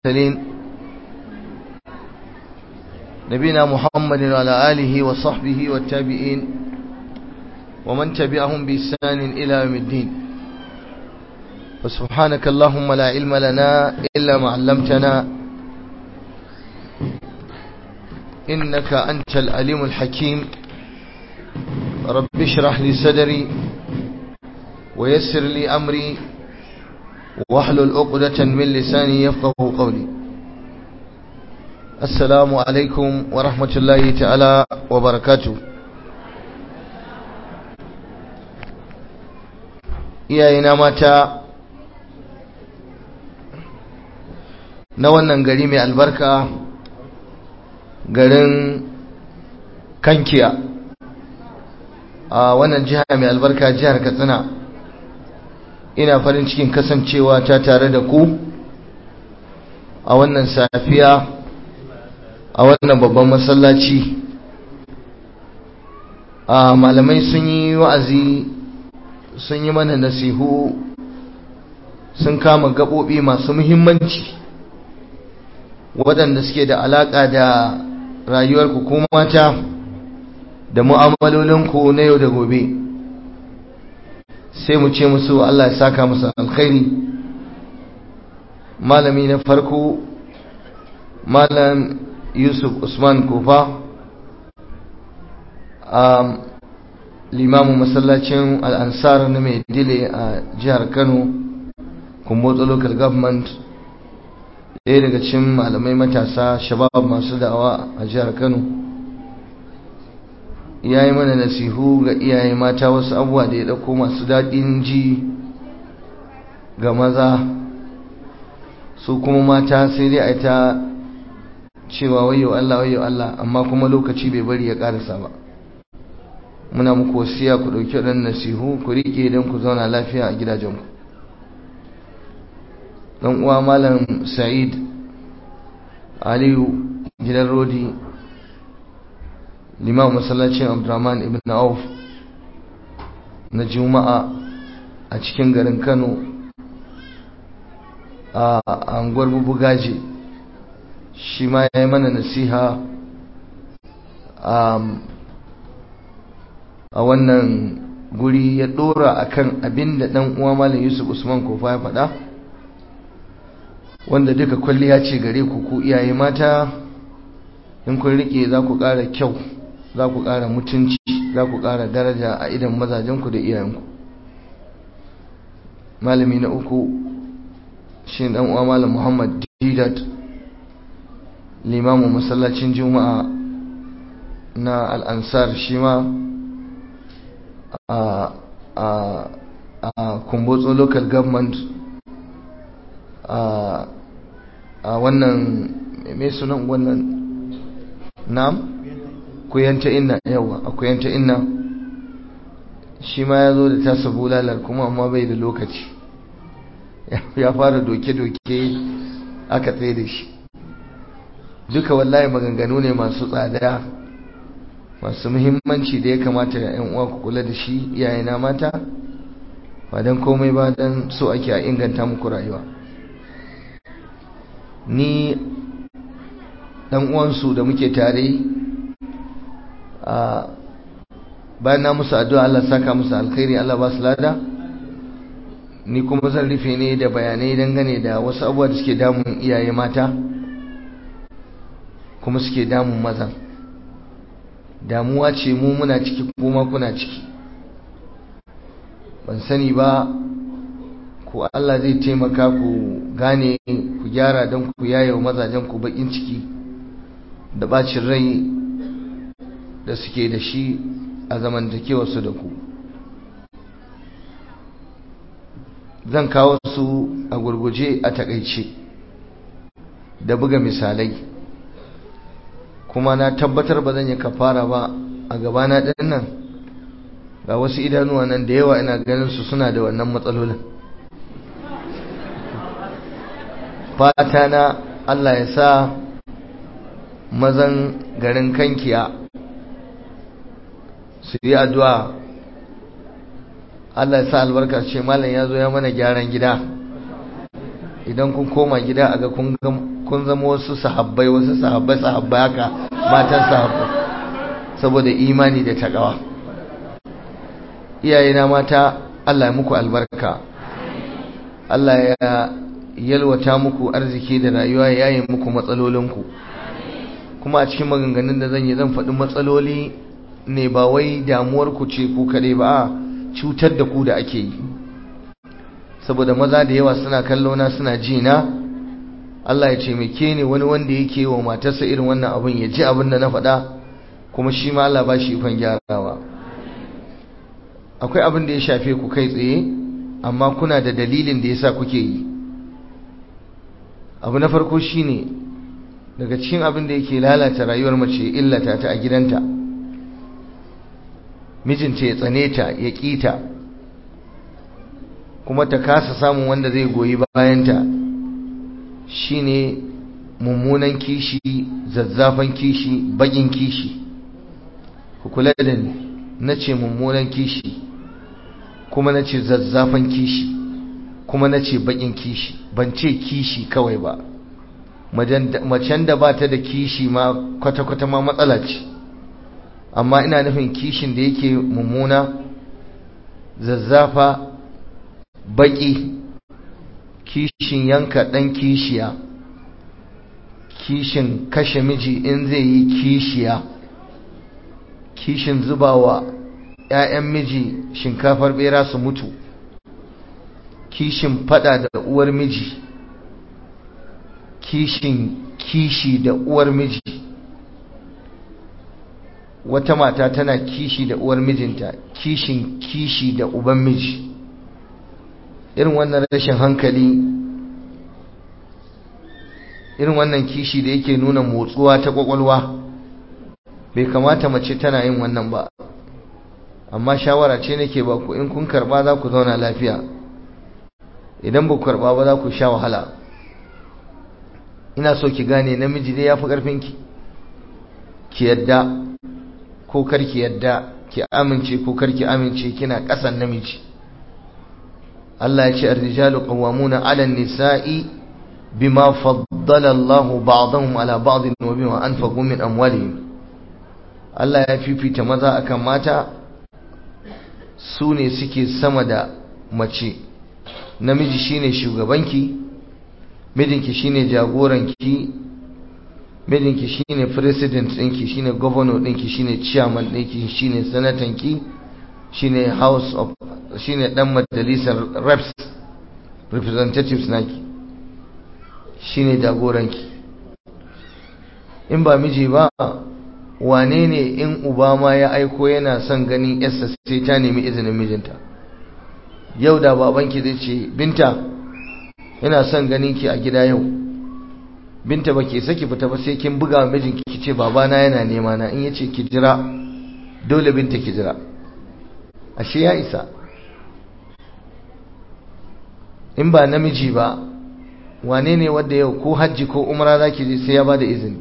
المرسلين نبينا محمد وعلى آله وصحبه والتابعين ومن تبعهم بإحسان إلى يوم الدين وسبحانك اللهم لا علم لنا إلا ما علمتنا إنك أنت العليم الحكيم رب اشرح لي صدري ويسر لي أمري واحلل عقدة من لساني يفقه قولي السلام عليكم ورحمة الله تعالى وبركاته iyayena mata na wannan gari mai albarka garin kankiya a wannan jiha mai albarka jihar katsina ina farin cikin kasancewa ta tare da ku a wannan safiya a wannan babban masallaci a malamai sun yi wa'azi sun yi mana nasihu sun kama gaɓoɓi masu muhimmanci waɗanda suke da alaƙa da rayuwarku ko mata da mu'amalolinku na yau da gobe sai mu ce musu Allah ya saka musu alkhairi malami na farko malam yusuf usman kofa a limamin masallacin al'ansar na mai dile a jihar kano kumbotso local government ɗaya daga cikin malamai matasa shabab masu da'awa a jihar kano ya yi mana nasihu ga iyaye mata wasu abubuwa da ya ɗauko masu daɗin ji ga maza su kuma mata sai dai a yi ta cewa wayo Allah wayo Allah amma kuma lokaci bai bari ya ƙarasa ba muna muku wasiya ku ɗauki waɗannan nasihu ku riƙe don ku zauna lafiya a gidajenku ɗan uwa malam sa'id aliyu gidan rodi limam masallacin abdurrahman ibn auf na juma'a a cikin garin kano a anguwar bubugaje shi ma ya yi mana nasiha a wannan guri ya dora akan abin da dan uwa malam yusuf usman kofa ya faɗa wanda duka kwalliya ce gare ku ku iyaye mata in kun rike za ku ƙara kyau za ku ƙara mutunci za ku ƙara daraja a idan mazajenku da iyayenku malami na uku shi dan uwa malam muhammad didat limamin masallacin juma'a na al'ansar shi ma a a a kumbotso local government a a wannan mai sunan wannan nam kuyanta inna yawa a kuyanta inna shi ma ya zo da tasa bulalar kuma amma bai da lokaci ya fara doke-doke aka tsaye da shi duka wallahi maganganu ne masu tsada masu muhimmanci da ya kamata ya yan uwa ku kula da shi iyayena mata ba don komai ba don so ake a inganta muku rayuwa ni dan uwansu da muke tare a bayan na musu addu'a Allah saka musu alkhairi Allah ba su lada ni kuma zan rufe ne da bayanai dangane da wasu abubuwa da suke damun iyaye mata kuma suke damun maza damuwa ce mu muna ciki kuma kuna ciki ban sani ba ko Allah zai taimaka ku gane ku gyara don ku yayewa mazajen ku bakin ciki da bacin rai da suke da shi a zamantakewarsu da ku zan kawo su a gurguje a takaice da buga misalai kuma na tabbatar ba zan yi kafara ba a gabana ɗin nan ga wasu idanuwa nan da yawa ina ganin su suna da wannan matsalolin fata na Allah ya sa mazan garin kankiya su yi addu'a Allah ya sa albarka ce malam ya zo ya mana gyaran gida idan kun koma gida a ga kun zama wasu sahabbai wasu sahabbai sahabbai haka matan sahabbai saboda imani da takawa iyayena mata Allah ya muku albarka Allah ya yalwata muku arziki da rayuwa ya yi muku matsalolinku kuma a cikin maganganun da zan yi zan faɗi matsaloli ne ba wai damuwarku ce ku kaɗai ba cutar da ku da ake yi saboda maza da yawa suna kallo na suna ji na Allah ya taimake ni wani wanda yake wa matarsa irin wannan abin ya ji abin da na faɗa kuma shi ma Allah ba shi ikon gyarawa akwai abin da ya shafe ku kai tsaye amma kuna da dalilin da yasa kuke yi abu na farko shine daga cikin abin da yake lalata rayuwar mace illata ta a gidanta mijinta ya tsane ta ya kita kuma ta kasa samun wanda zai goyi bayanta shine mummunan kishi zazzafan kishi bakin kishi ku kula da ni nace mummunan kishi kuma nace zazzafan kishi kuma nace bakin kishi ban ce kishi kawai ba macen da ba ta da kishi ma kwata-kwata ma matsala ce amma ina nufin kishin da yake mummuna zazzafa baki kishin yanka ɗan kishiya kishin kashe miji in zai yi kishiya kishin zubawa 'ya'yan miji shinkafar bera su mutu kishin fada da uwar miji kishin kishi da uwar miji wata mata tana kishi da uwar mijinta kishin kishi da uban miji irin wannan rashin hankali irin wannan kishi da yake nuna motsuwa ta kwakwalwa bai kamata mace tana yin wannan ba amma shawara ce nake ba ku in kun karba za ku zauna lafiya idan ba ku karba ba za ku sha wahala ina so ki gane namiji dai ya fi ƙarfinki ki yadda ko karki yadda ki amince ko karki amince kina ƙasan namiji Allah ya ce ar-rijalu qawwamuna 'ala an-nisa'i bima faddala Allah ba'dahum 'ala ba'd wa bima anfaqu min amwalihim Allah ya fifita maza akan mata su ne suke sama da mace namiji shine shugabanki mijinki shine jagoranki mijinki shine president ɗinki shine governor ɗinki shine chairman ɗinki shine sanatanki shine house of shine dan majalisar reps representatives naki shine jagoranki in ba miji ba wane ne in uba ma ya aiko yana son ganin yarsa sai ta nemi izinin mijinta yau da babanki zai ce binta ina son ganin ki a gida yau binta ba ke saki fita ba sai kin buga mijinki ki ce babana yana nema na in yace ki jira dole binta ki jira ashe ya isa in ba namiji ba wane ne wanda yau ko hajji ko umra zaki je sai ya bada izini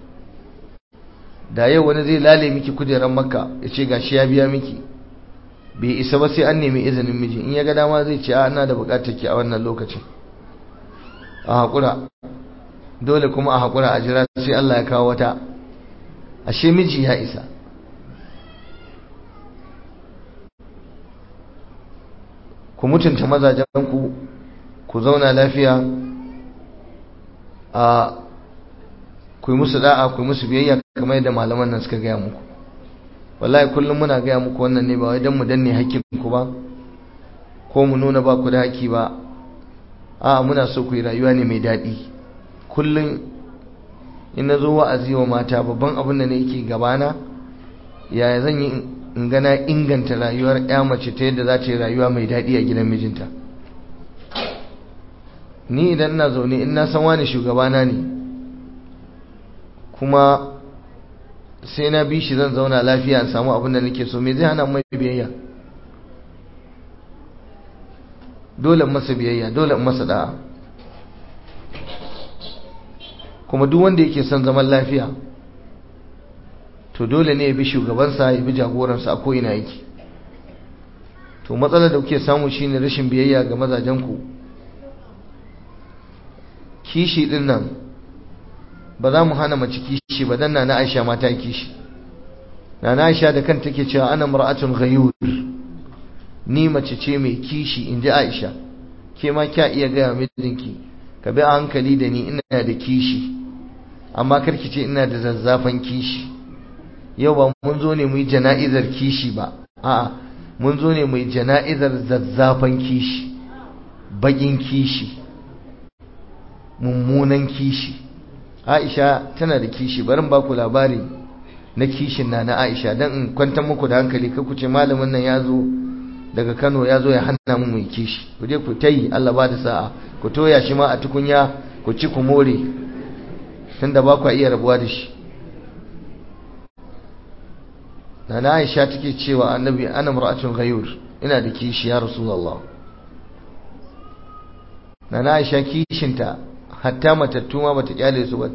da yau wani zai lale miki kujerar makka ya ce gashi ya biya miki bai isa ba sai an nemi izinin miji in ya ga dama zai ce a ina da bukatar ki a wannan lokacin a haƙura dole kuma a haƙura a jira sai Allah ya kawo wata ashe miji ya isa ku mutunta mazajenku ku zauna lafiya a ku yi musu da'a ku yi musu biyayya kamar yadda malaman nan suka gaya muku wallahi kullum muna gaya muku wannan ne ba wai don mu danne hakkinku ba ko mu nuna ba ku da haƙƙi ba a muna so ku yi rayuwa ne mai daɗi kullum in na zo wa'azi wa mata babban abin da ne yake gabana yaya zan yi in gana inganta rayuwar ya mace ta yadda za ta yi rayuwa mai daɗi a gidan mijinta ni idan ina zaune in na san wani shugabana ne kuma sai na bi shi zan zauna lafiya in samu abin da nake so me zai hana mai biyayya dole masa biyayya dole masa da'a kuma duk wanda yake son zaman lafiya to dole ne ya bi shugabansa ya bi jagoransa a ko'ina yake to matsalar da kuke samu shine rashin biyayya ga mazajenku kishi din nan ba za mu hana mace kishi ba dan na Aisha ma ta kishi na Aisha da kanta take cewa ana mar'atun ghayur ni mace ce mai kishi inji Aisha ke ma kya iya ga mijinki ka bi a hankali da ni ina da kishi amma karki ce ina da zazzafan kishi yau ba mun zo ne mu yi jana'izar kishi ba a'a mun zo ne mu yi jana'izar zazzafan kishi bagin kishi mummunan kishi Aisha tana da kishi barin ba ku labari na kishin na na Aisha dan in kwantar muku da hankali kai ku ce malamin nan ya zo daga Kano ya zo ya hana mu mu kishi ku je ku tayi Allah ba da sa'a ku toya shi ma a tukunya ku ci ku more tunda ba ku iya rabuwa da shi Nana Aisha take cewa Annabi ana mar'atun ghayur ina da kishi ya Rasulullah Nana Aisha kishinta hatta matattu ma bata kyale su ba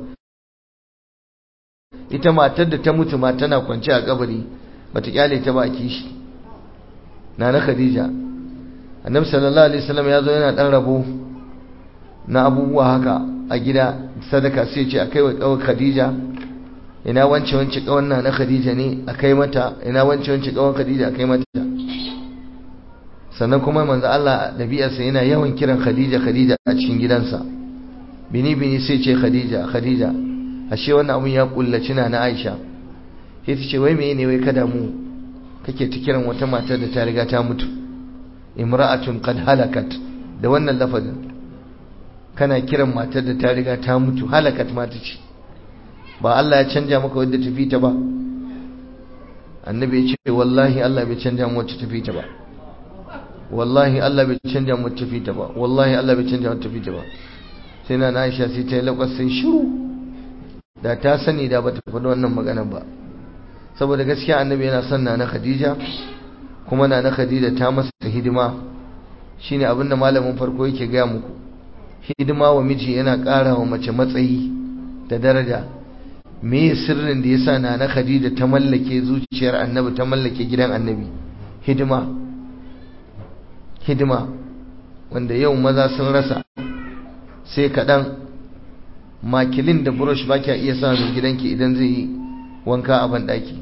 ita matar da ta mutu ma tana kwance a kabari bata kyale ta ba kishi Nana Khadija Annabi sallallahu alaihi wasallam ya zo yana dan rabo na abubuwa haka a gida sadaka sai ce akai wa kawai Khadija ina wance wance kawan na na Khadija ne akai mata ina wance wance kawan Khadija akai mata sannan kuma manzo Allah dabi'arsa yana yawan kiran Khadija Khadija a cikin gidansa bini bini sai ce Khadija Khadija ashe wannan abun ya kullaci na na Aisha sai ta ce wai meye ne wai kada mu kake ta kiran wata matar da ta riga ta mutu imra'atun qad halakat da wannan lafazin kana kiran matar da ta riga ta mutu halakat ma ta ce ba Allah ya canja maka wadda tafi ta ba annabi ya ce wallahi Allah bai canja mu wacce tafi ta ba wallahi Allah bai canja mu wacce tafi ta ba wallahi Allah bai canja mu wacce tafi ta ba sai na Aisha sai ta yi lakwas sai shiru da ta sani da bata faɗi wannan maganar ba saboda gaskiya annabi yana son na Khadija kuma na Khadija ta masa hidima shine abinda malamin farko yake gaya muku hidima wa miji yana ƙara wa mace matsayi da daraja me sirrin da yasa nana Khadija ta mallake zuciyar Annabi ta mallake gidan Annabi hidima hidima wanda yau maza sun rasa sai kaɗan makilin da brush ba kya iya sa mai gidanki idan zai yi wanka a banɗaki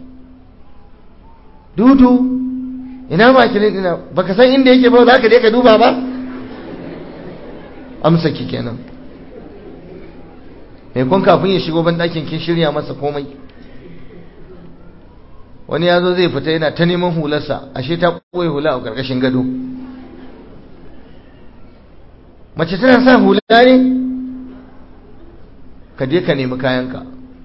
dudu ina makilin ina baka san inda yake ba za ka je ka duba ba amsa ki kenan mai kun kafin ya shigo banɗakin kin shirya masa komai wani ya zo zai fita yana ta neman hularsa ashe ta ɓoye hula a ƙarƙashin gado mace tana sa hula ne ka je ka nemi kayanka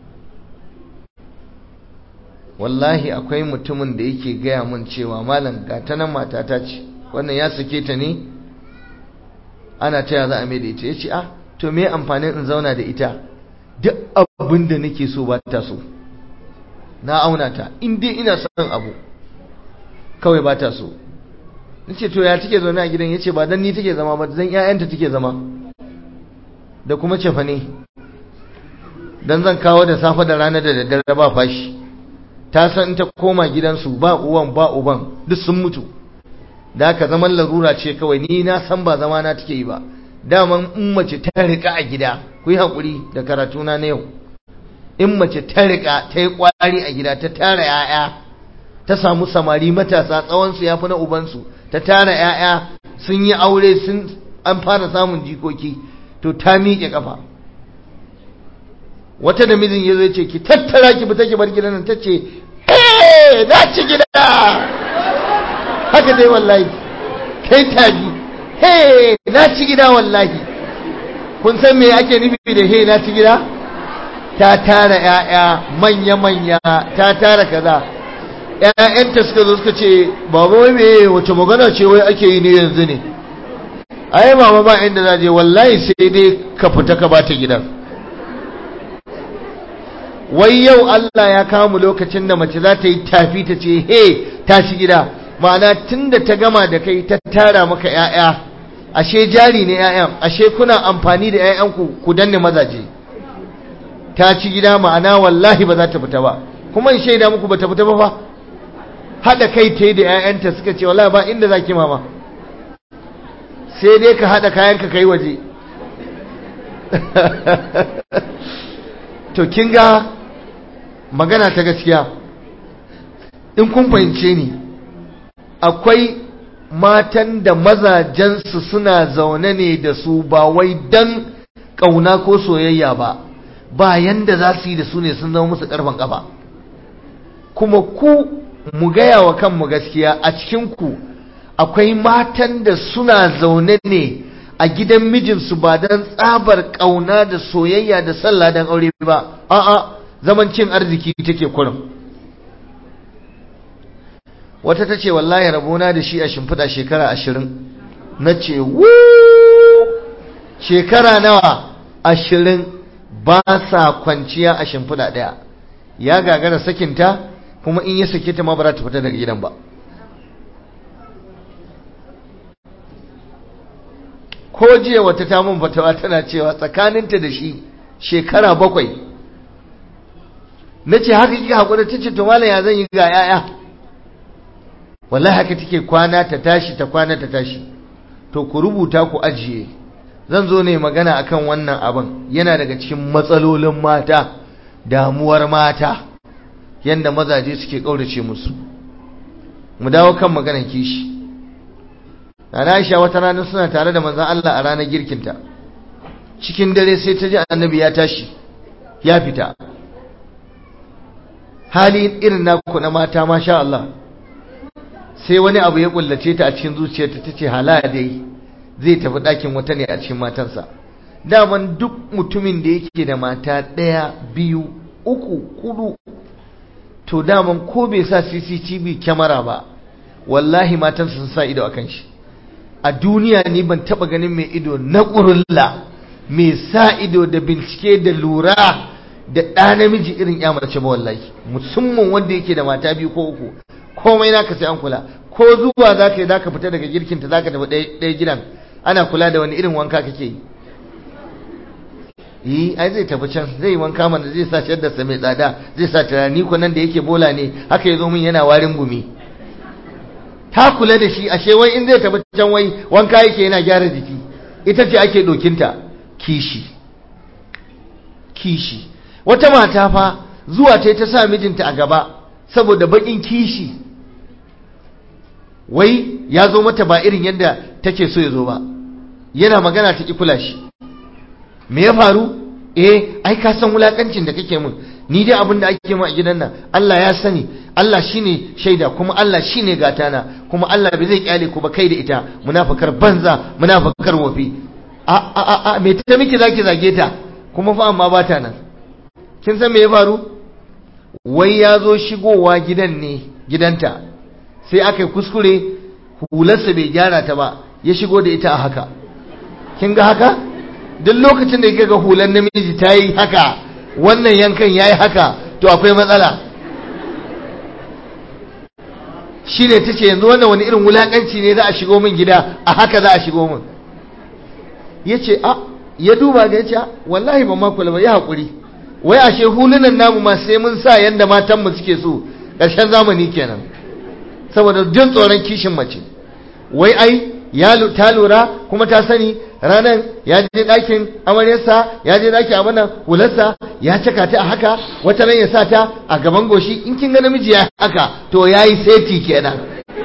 wallahi akwai mutumin da yake gaya mun cewa malam ga ta nan matata ce wannan ya sake ta ne ana taya za a mai da ita ya ce ah to me amfanin in zauna da ita duk abin da nake so ba ta so na auna ta in dai ina son abu kawai ba ta so nace to ya take zaune a gidan yace ba dan ni take zama ba dan ƴaƴanta take zama da kuma cefa ne dan zan kawo da safe da rana da daddare ba fashi ta san in ta koma gidansu ba uwan ba uban duk sun mutu da haka zaman larura ce kawai ni na san ba zama na take yi ba daman in mace ta rika a gida ku yi haƙuri da karatuna na yau in mace ta rika ta yi ƙwari a gida ta tara 'ya'ya ta samu samari matasa tsawonsu ya fi na ubansu ta tara 'ya'ya sun yi aure sun an fara samun jikoki to ta miƙe ƙafa wata da mijin ya zo ce ki tattara ki fita ki bar gidan nan ta ce eh na ci gida haka dai wallahi kai tabi he na ci gida wallahi kun san me ake nufi da he na ci gida ta tara ƴaƴa manya manya ta tara kaza ƴaƴanta suka zo suka ce baba wai me wace magana ce wai ake yi ne yanzu ne ai mama ba inda za je wallahi sai dai ka fita ka bata gidan wai yau Allah ya kawo mu lokacin da mace za ta yi tafi ta ce he ta ci gida ma'ana tunda ta gama da kai ta tara maka ƴaƴa ashe jari ne ƴaƴan ashe kuna amfani da ƴaƴanku ku danne mazaje ta ci gida ma'ana wallahi ba za ta fita ba kuma in shaida muku ba ta fita ba fa hada kai ta da ƴaƴanta suka ce wallahi ba inda zaki mama sai dai ka hada kayan ka kai waje to kin ga magana ta gaskiya in kun fahimce ni akwai matan da mazajensu suna zaune ne da su ba wai dan ƙauna ko soyayya ba ba yanda za su yi da su ne sun zama musu ƙarfin ƙafa kuma ku mu gaya wa kanmu gaskiya a cikinku akwai matan da suna zaune ne a gidan mijinsu ba don tsabar ƙauna da soyayya da sallah don aure ba a'a zaman cin arziki take kurum wata ta ce wallahi rabona da shi a shimfiɗa shekara ashirin na ce shekara nawa ashirin ba sa kwanciya a shimfiɗa ɗaya ya gagara sakinta kuma in ya sake ta ma ba za ta fita daga gidan ba ko jiya wata ta mun fatawa tana cewa tsakaninta da shi shekara bakwai na ce haka kika haƙura ta ce to malam ya zan yi ga 'ya'ya wallahi haka take kwana ta tashi ta kwana ta tashi to ku rubuta ku ajiye zan zo ne magana akan wannan abin yana daga cikin matsalolin mata damuwar mata yanda mazaje suke kaurace musu mu dawo kan maganar kishi Nana Aisha wata rana suna tare da manzon Allah a ranar girkinta cikin dare sai ta ji annabi ya tashi ya fita hali irin naku na mata masha Allah sai wani abu ya kullace ta a cikin zuciyarta tace hala dai zai tafi ɗakin wata ne a cikin matansa daman duk mutumin da yake da mata ɗaya biyu uku hudu to daman ko bai sa CCTV kyamara ba wallahi matansa sun sa ido akan shi a duniya ni ban taba ganin mai ido na ƙurulla mai sa ido da bincike da lura da ɗa namiji irin ya mace ba wallahi musamman wanda yake da mata biyu ko uku komai naka sai an kula ko zuwa za ka yi za ka fita daga girkinta za ka tafi ɗaya gidan ana kula da wani irin wanka kake yi yi ai zai tafi can zai wanka mana zai sa shadda sa mai tsada zai sa turani ko nan da yake bola ne haka ya zo min yana warin gumi ta kula da shi ashe wai in zai tafi can wai wanka yake yana gyara jiki ita ce ake dokinta kishi kishi wata mata fa zuwa ta ta sa mijinta a gaba saboda bakin kishi wai ya zo mata ba irin yadda take so ya zo ba yana magana ta ki kula shi me ya faru eh ai ka san wulakancin da kake min ni dai abin da ake mu a gidan nan Allah ya sani Allah shine shaida kuma Allah shine gatana kuma Allah bai zai kyale ku ba kai da ita munafikar banza munafikar wofi a a a, a me ta miki zaki zage ta kuma fa amma ba ta nan kin san me ya faru wai ya zo shigowa gidan ne gidanta sai aka yi kuskure hularsa bai gyara ta ba ya shigo da ita a haka kin ga haka duk lokacin da kika ga hular namiji ta yi haka wannan yankan ya yi haka to akwai matsala shi ne ta ce yanzu wannan wani irin wulaƙanci ne za a shigo min gida a haka za a shigo min ya ce a ya duba ga ya ce wallahi ba makula ba ya haƙuri wai ashe hulunan namu ma sai mun sa yadda matanmu suke so ƙarshen zamani kenan saboda jin tsoron kishin mace wai ai ya ta lura kuma ta sani ranar ya je ɗakin amaryarsa ya je ɗakin abinan hularsa ya caka ta a haka wata ran ya sa ta a gaban goshi in kin ga namiji ya haka to ya yi seti kenan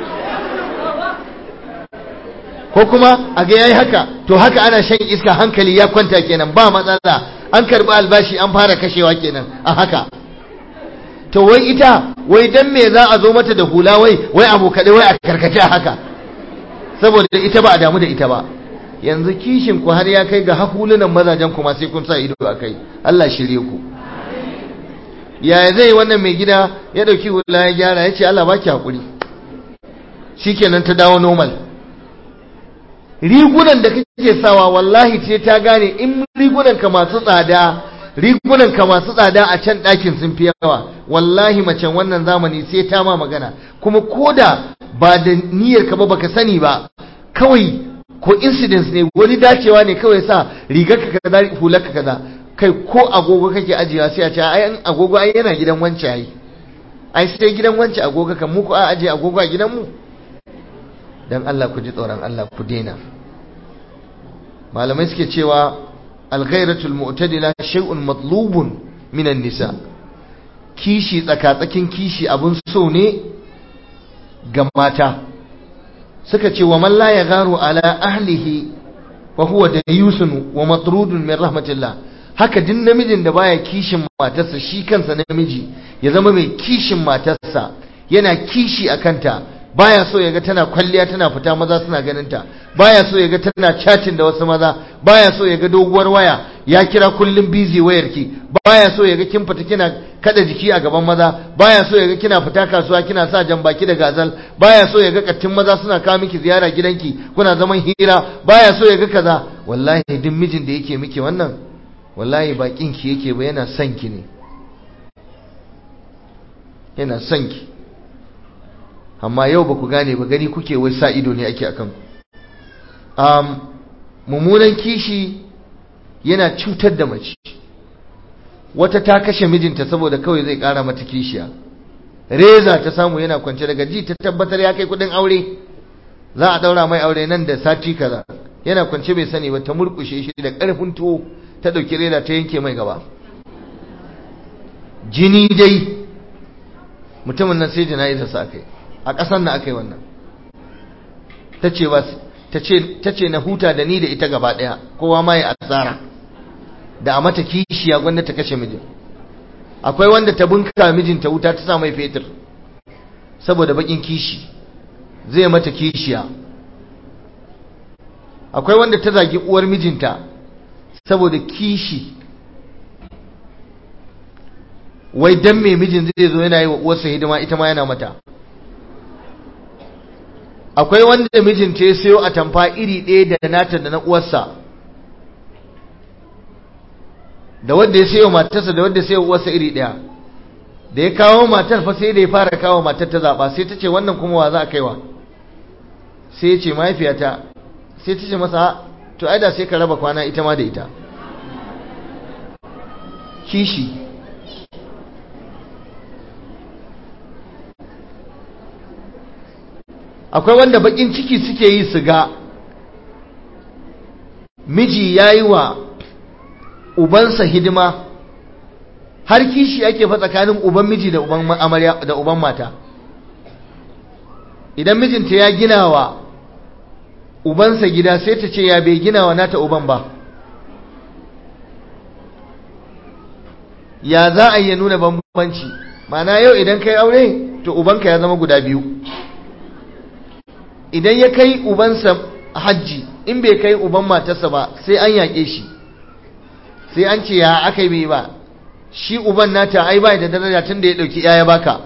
ko kuma a ga ya yi haka to haka ana shan iska hankali ya kwanta kenan ba matsala an karɓi albashi an fara kashewa kenan a haka to wai ita wai dan me za a zo mata da hula wai wai abu kaɗai wai a karkace a haka saboda ita ba a damu da ita ba yanzu kishin ku har ya kai ga hahulunan mazajen kuma sai kun sa ido a kai Allah shirye ku yaya zai wannan mai gida ya dauki hula ya gyara ya ce Allah baki hakuri shikenan ta dawo normal rigunan da kake sawa wallahi ce ta gane in rigunan ka masu tsada rigunan ka masu tsada a can ɗakin sun fi yawa wallahi macen wannan zamani sai ta ma magana kuma koda ba da niyyar ka ba baka sani ba kawai ko incidents ne wani dacewa ne kawai sa rigar ka kaza hular ka kaza kai ko agogo kake ajiyewa sai a ce ai an agogo ai yana gidan wance ai ai sai gidan wance agogo kan mu ko a aje agogo a gidan mu dan Allah ku ji tsoron Allah ku daina malamai suke cewa alghairatul mu'tadila shay'un matlubun minan nisa kishi tsakatsakin kishi abun so ne ga mata suka ce wa man la yagharu ala ahlihi wa huwa dayusun wa matrudun min rahmatillah haka din namijin da baya kishin matarsa shi kansa namiji ya zama mai kishin matarsa yana kishi akanta baya so yaga tana kwalliya tana fita maza suna ganin ta baya so yaga tana chatting da wasu maza baya so yaga doguwar waya ya kira kullum busy wayarki baya so yaga kin fita kina kada jiki a gaban maza baya so yaga kina fita kasuwa kina sa jan baki da gazal baya so yaga kattin maza suna kawo miki ziyara gidanki kuna zaman hira baya so yaga kaza wallahi duk mijin da yake miki wannan wallahi bakin ki yake ba yana son ki ne yana son ki amma yau ba ku gane ba gani kuke wai sa ido ne ake akan um, mummunan kishi yana cutar da mace wata ta kashe mijinta saboda kawai zai kara mata kishiya reza ta samu yana kwance daga ji ta tabbatar ya kai kudin aure za a daura mai aure nan da sati kaza yana kwance bai sani ba ta murkushe shi da karfin tuwo ta dauki reza ta yanke mai gaba jini dai mutumin nan sai jana'iza sa kai a ƙasar na aka yi wannan ta ce ba ta ce na huta da ni da ita gaba ɗaya kowa ma ya asara da a mata kishiya gwanda ta kashe mijin akwai wanda ta bunka mijinta wuta ta sa mai fetur saboda bakin kishi zai mata kishiya akwai wanda ta zagi uwar mijinta saboda kishi wai dan me mijin zai zo yana yi wa uwarsa hidima ita ma yana mata akwai wanda mijinta ya sayo a tamfa iri ɗaya da nata da na uwarsa da wanda ya sayo matarsa da wanda ya sayo uwarsa iri ɗaya da ya kawo matar fa sai da ya fara kawo matar ta zaɓa sai ta ce wannan kuma wa za a kaiwa sai ya ce mahaifiyata sai ta ce masa to ai da sai ka raba kwana ita ma da ita kishi akwai wanda bakin ciki suke yi su ga miji ya yi wa ubansa hidima har kishi ake fa tsakanin uban miji da uban amarya da uban mata idan mijinta ya gina wa ubansa gida sai ta ce ya bai gina wa nata uban ba ya za a yi nuna bambanci mana yau idan kai aure to ubanka ya zama guda biyu idan ya kai ubansa hajji in bai kai uban matarsa ba sai an yaƙe shi sai an ce ya aka yi ba shi uban nata ai bai da daraja tun da ya ɗauki ya baka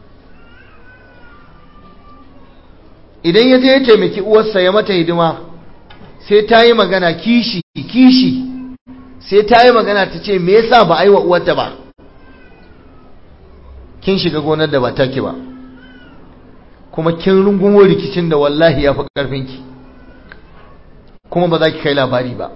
idan ya je ya taimaki uwarsa ya mata hidima sai ta yi magana kishi kishi sai ta yi magana ta ce me yasa ba a yi wa uwarta ba kin shiga gonar da ba take ba kuma kin rungumo rikicin da wallahi ya fi ƙarfinki kuma ba za ki kai labari ba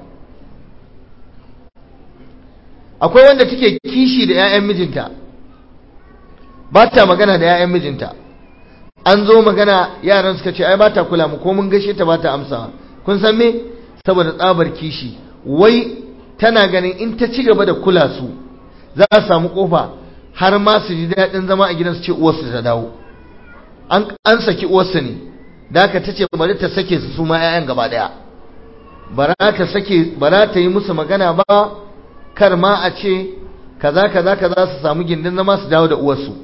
akwai wanda take kishi da 'ya'yan mijinta ba ta magana da 'ya'yan mijinta an zo magana yaran suka ce ai ba ta kula mu ko mun gashe ta ba ta amsa kun san me saboda tsabar kishi wai tana ganin in ta ci gaba da kula su za a samu kofa har ma su ji daɗin zama a gidansu ce uwarsu ta dawo an saki uwarsa ne da aka ta ce bari ta sake su su ma 'ya'yan gaba ɗaya bara ta sake bara ta yi musu magana ba kar ma a ce kaza kaza kaza su samu gindin zama su dawo da uwarsu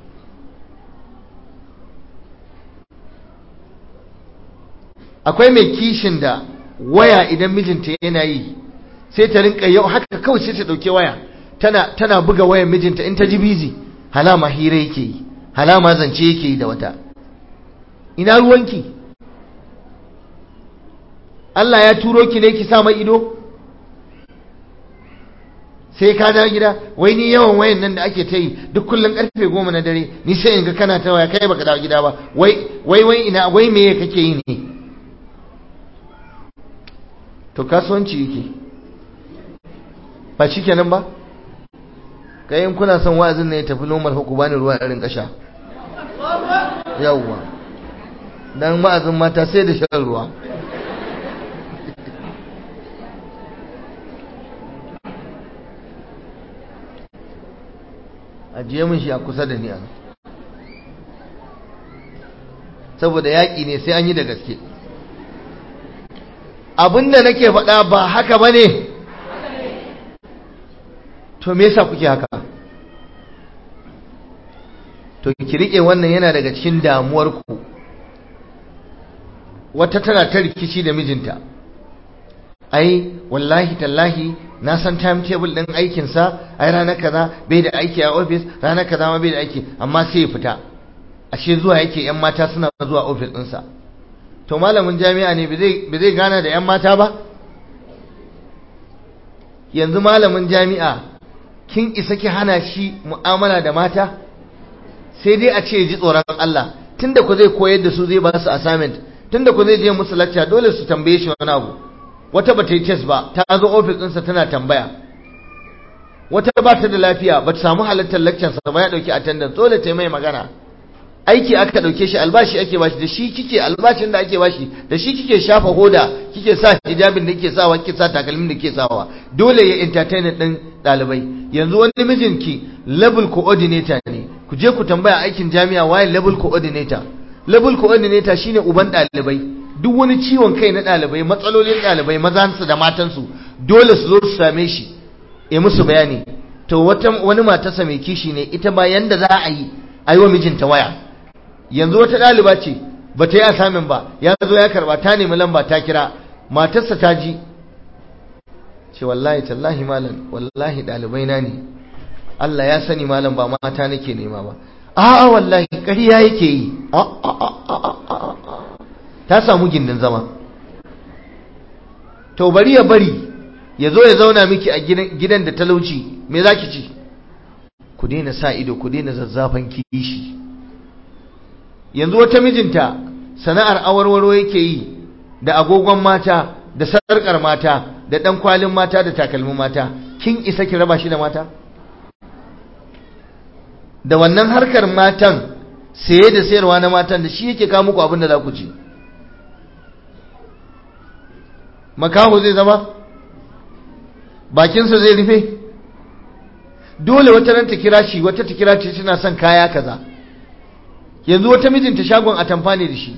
akwai mai kishin da waya idan mijinta yana yi sai ta rinka yau haka kawai sai ta dauke waya tana tana buga wayar mijinta in ta ji bizi halama hira yake yi halama zance yake yi da wata ina ruwanki Allah ya turo ki ne ki sa mai ido sai ka dawo gida wai ni yawan wayan nan da ake ta yi duk kullum karfe goma na dare ni sai in ga kana ta waya kai baka dawo gida ba wai wai wai ina wai me kake yi ne to kasuwanci yake ba shi kenan ba kayan kuna son wa'azin ne ya tafi normal huku bani ruwa irin kasha yawwa dan wa'azin mata sai da shan ruwa ajiye min shi a kusa da ni a saboda yaƙi ne sai an yi da gaske abinda nake faɗa ba haka ba ne to me yasa kuke haka to ki riƙe wannan yana daga cikin damuwarku wata tana ta rikici da mijinta ai wallahi tallahi na san timetable din aikinsa ai ranar kaza bai da aiki a office ranar kaza ma bai da aiki amma sai ya fita ashe zuwa yake yan mata suna zuwa office ɗinsa to malamin jami'a ne bai zai gana da yan mata ba yanzu malamin jami'a kin isa ki hana shi mu'amala da mata sai dai a ce ji tsoron Allah tunda ku zai koyar da su zai ba su assignment tunda ku zai je musu lecture dole su tambaye shi wani abu wata ba ta yi test ba ta zo ofis ɗinsa tana tambaya wata ba ta da lafiya ba ta samu halartar lecturesa ba ya ɗauki attendance dole ta yi mai magana aiki aka ɗauke shi albashi ake bashi da shi kike albashin da ake bashi da shi kike shafa hoda kike sa hijabin da kike sawa kike sa takalmin da kike sawa dole ya entertain ɗin ɗalibai yanzu wani mijinki level coordinator ne ku je ku tambaya aikin jami'a waye level coordinator level coordinator shine uban ɗalibai duk wani ciwon kai na ɗalibai matsalolin ɗalibai mazansu da matansu dole su zo su same shi ya musu bayani to wata wani matarsa mai kishi ne ita ba yanda za a yi a yi wa mijinta waya yanzu wata ɗaliba ce ba ta yi asamin ba ya zo ya karba ta nemi lamba ta kira matarsa ta ji ce wallahi tallahi malam wallahi ɗalibai na ne Allah ya sani malam ba mata nake nema ba a'a wallahi ƙarya yake yi ta samu gindin zama to bari ya bari ya zo ya zauna miki a gidan da talauci me za ki ci ku daina sa ido ku daina zazzafan kishi yanzu wata mijinta sana'ar awarwaro yake yi da agogon mata da sarƙar mata da ɗan kwalin mata da takalmin mata kin isa ki raba shi da mata da wannan harkar matan saye da sayarwa na matan da shi yake kawo muku abin da za ku ci makaho zai zama bakinsa zai rufe dole wata ran ta kira shi wata ta kira ce tana son kaya kaza yanzu wata mijinta shagon atamfa ne da shi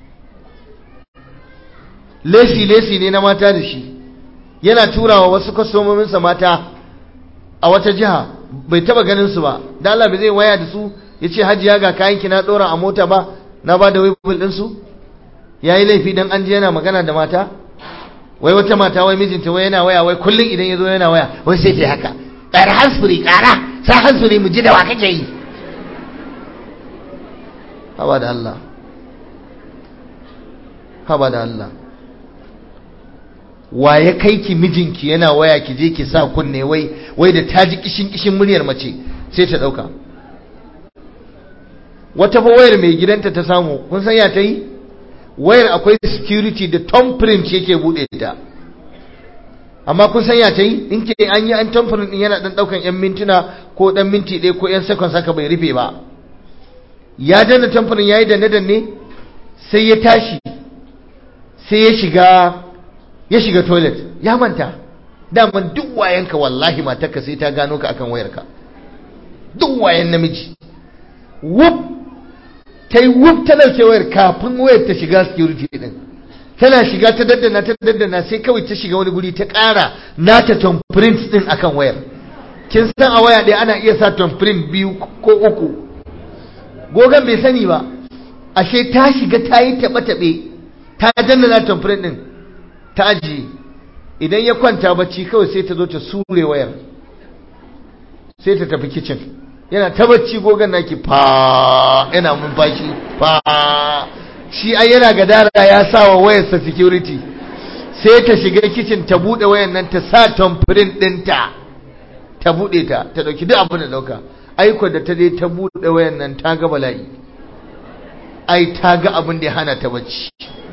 lesi lesi ne na mata da shi yana turawa wasu kwastomominsa mata a wata jiha bai taba ganin su ba da Allah bai zai waya da su ya ce hajiya ga kayan ki na dora a mota ba na ba da wibul ɗinsu ya yi laifi don an je yana magana da mata wai wata mata wai mijinta wai yana waya wai kullum idan ya zo yana waya wai sai ta haka ƙara hansuri ƙara sa hansuri mu ji da wa kake yi haba da Allah haba da Allah wa ya kai ki mijinki yana waya ki je ki sa kunne wai wai da ta ji kishin kishin muryar mace sai ta ɗauka wata fa wayar mai gidanta ta samu kun san ya ta yi wayar akwai security da thumbprint yake bude ta amma kun san ya ta yi in ke an yi an thumbprint din yana dan daukan yan mintuna ko dan minti ɗaya ko yan seconds haka bai rufe ba ya danna thumbprint yayi danne danne sai ya tashi sai ya shiga ya shiga toilet ya manta daman duk wayanka wallahi matarka sai ta gano ka akan wayarka duk wayan namiji whoop ta yi wuf ta ɗauke wayar kafin wayar ta shiga security ɗin tana shiga ta daddana ta daddana sai kawai ta shiga wani guri ta ƙara nata thumbprint ɗin akan wayar kin san a waya ɗaya ana iya sa thumbprint biyu ko uku gogon bai sani ba ashe ta shiga ta yi taɓe-taɓe ta daddana thumbprint ɗin ta ajiye idan ya kwanta bacci kawai sai ta zo ta sure wayar sai ta tafi kicin yana ta bacci gogon naki fa yana numfashi fa shi ai yana gadara ya sa wa wayarsa security sai ta shiga kicin ta bude wayan nan ta sa tamfirin dinta ta bude ta ta dauki duk abin da dauka aiko da ta je ta bude wayan nan ta ga bala'i ai ta ga abin da ya hana ta bacci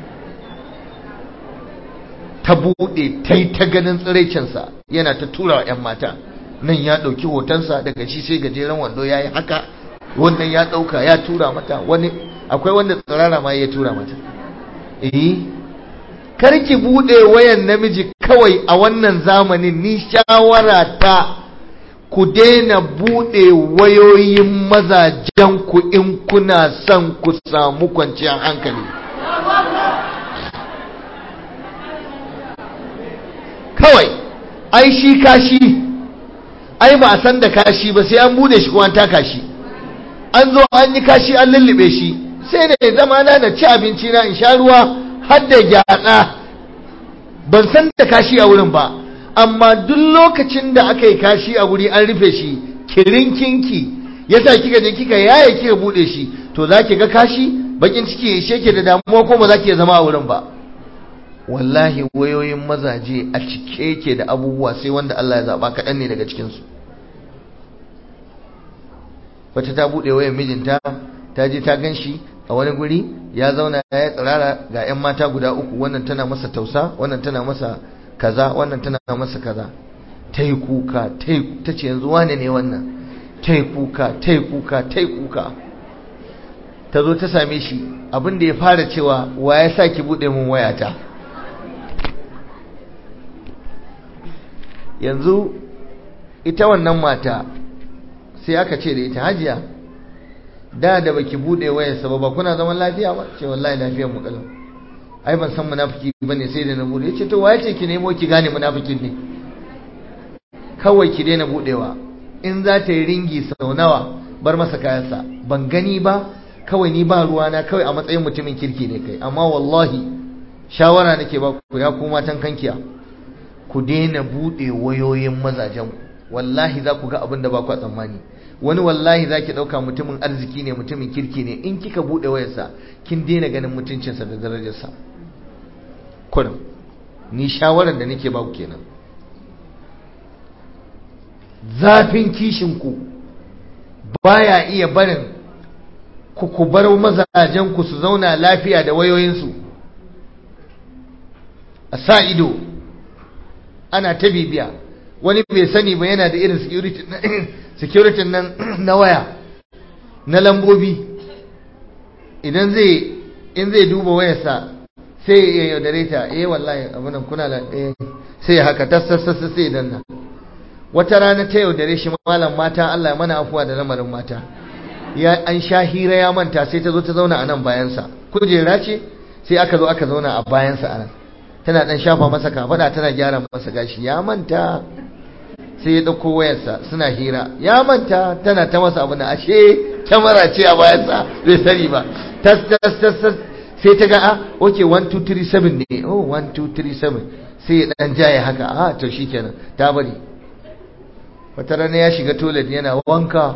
ta bude ta yi ta ganin tsiraicinsa yana ta tura wa 'yan mata nan ya ɗauki hotonsa daga shi sai gajeren wando ya yi haka wannan ya ɗauka ya tura mata wani akwai wanda tsirara ma ya tura mata eh karki buɗe wayan namiji kawai a wannan zamanin ni shawara ta ku daina buɗe wayoyin mazajenku in kuna son ku samu kwanciyar hankali kawai ai shi kashi ai ba a san da kashi ba sai an bude shi kuma an taka shi an zo an yi kashi an lullube shi sai da zama na na ci abinci na in sha ruwa har da gyatsa ban san da kashi a wurin ba amma duk lokacin da aka yi kashi a wuri an rufe shi kirinkinki yasa kika je kika yaye kika bude shi to za ki ga kashi bakin ciki ya ishe ke da damuwa ko ba za ki zama a wurin ba wallahi wayoyin mazaje a cike yake da abubuwa sai wanda Allah ya zaba kaɗan ne daga cikinsu wata ta buɗe wayan mijinta ta je ta gan shi a wani guri ya zauna ya tsirara ga 'yan mata guda uku wannan tana masa tausa wannan tana masa kaza wannan tana masa kaza ta yi kuka ta ce yanzu wane ne wannan ta yi kuka ta yi kuka ta yi kuka ta zo ta same shi abin da ya fara cewa wa ya sa ki buɗe mun wayata yanzu ita wannan mata sai aka ce da ita hajiya da da baki bude wayarsa ba ba kuna zaman lafiya ba ce wallahi lafiyar mu kalau ai ban san munafiki bane sai da na bude yace to waye ce ki nemo ki gane munafikin ne kawai ki daina budewa in za ta yi ringi sau nawa bar masa kayansa ban gani ba kawai ni ba ruwa na kawai a matsayin mutumin kirki ne kai amma wallahi shawara nake ba ku ya kuma matan kankiya ku daina bude wayoyin mazajen wallahi za ku ga abin da ba ku tsammani wani wallahi za ki ɗauka mutumin arziki ne mutumin kirki ne in kika buɗe wayarsa kin daina ganin mutuncinsa da darajarsa kurum ni shawarar da nake ba ku kenan zafin kishinku baya iya barin ku ku bar mazajenku su zauna lafiya da wayoyinsu a sa ido ana ta bibiya wani bai sani ba yana da irin security nan na waya na lambobi idan zai in zai duba wayarsa sai ya yaudare ta eh wallahi abunan kuna da eh sai ya haka tasassasa sai danna wata rana ta yaudare shi malam mata Allah mana afuwa da lamarin mata ya an sha hira ya manta sai ta zo ta zauna a nan bayansa kujera ce sai aka zo aka zauna a bayansa a nan tana dan shafa masa kafada tana gyara masa gashi ya manta sai ya ɗauko wayarsa suna hira ya manta tana ta masa abu na ashe kyamara ce a bayansa bai sani ba tas tas tas tas sai ta ga a ok 1237 ne oh 1237 sai ya ɗan jaye haka a to shi kenan ta bari wata rana ya shiga toilet yana wanka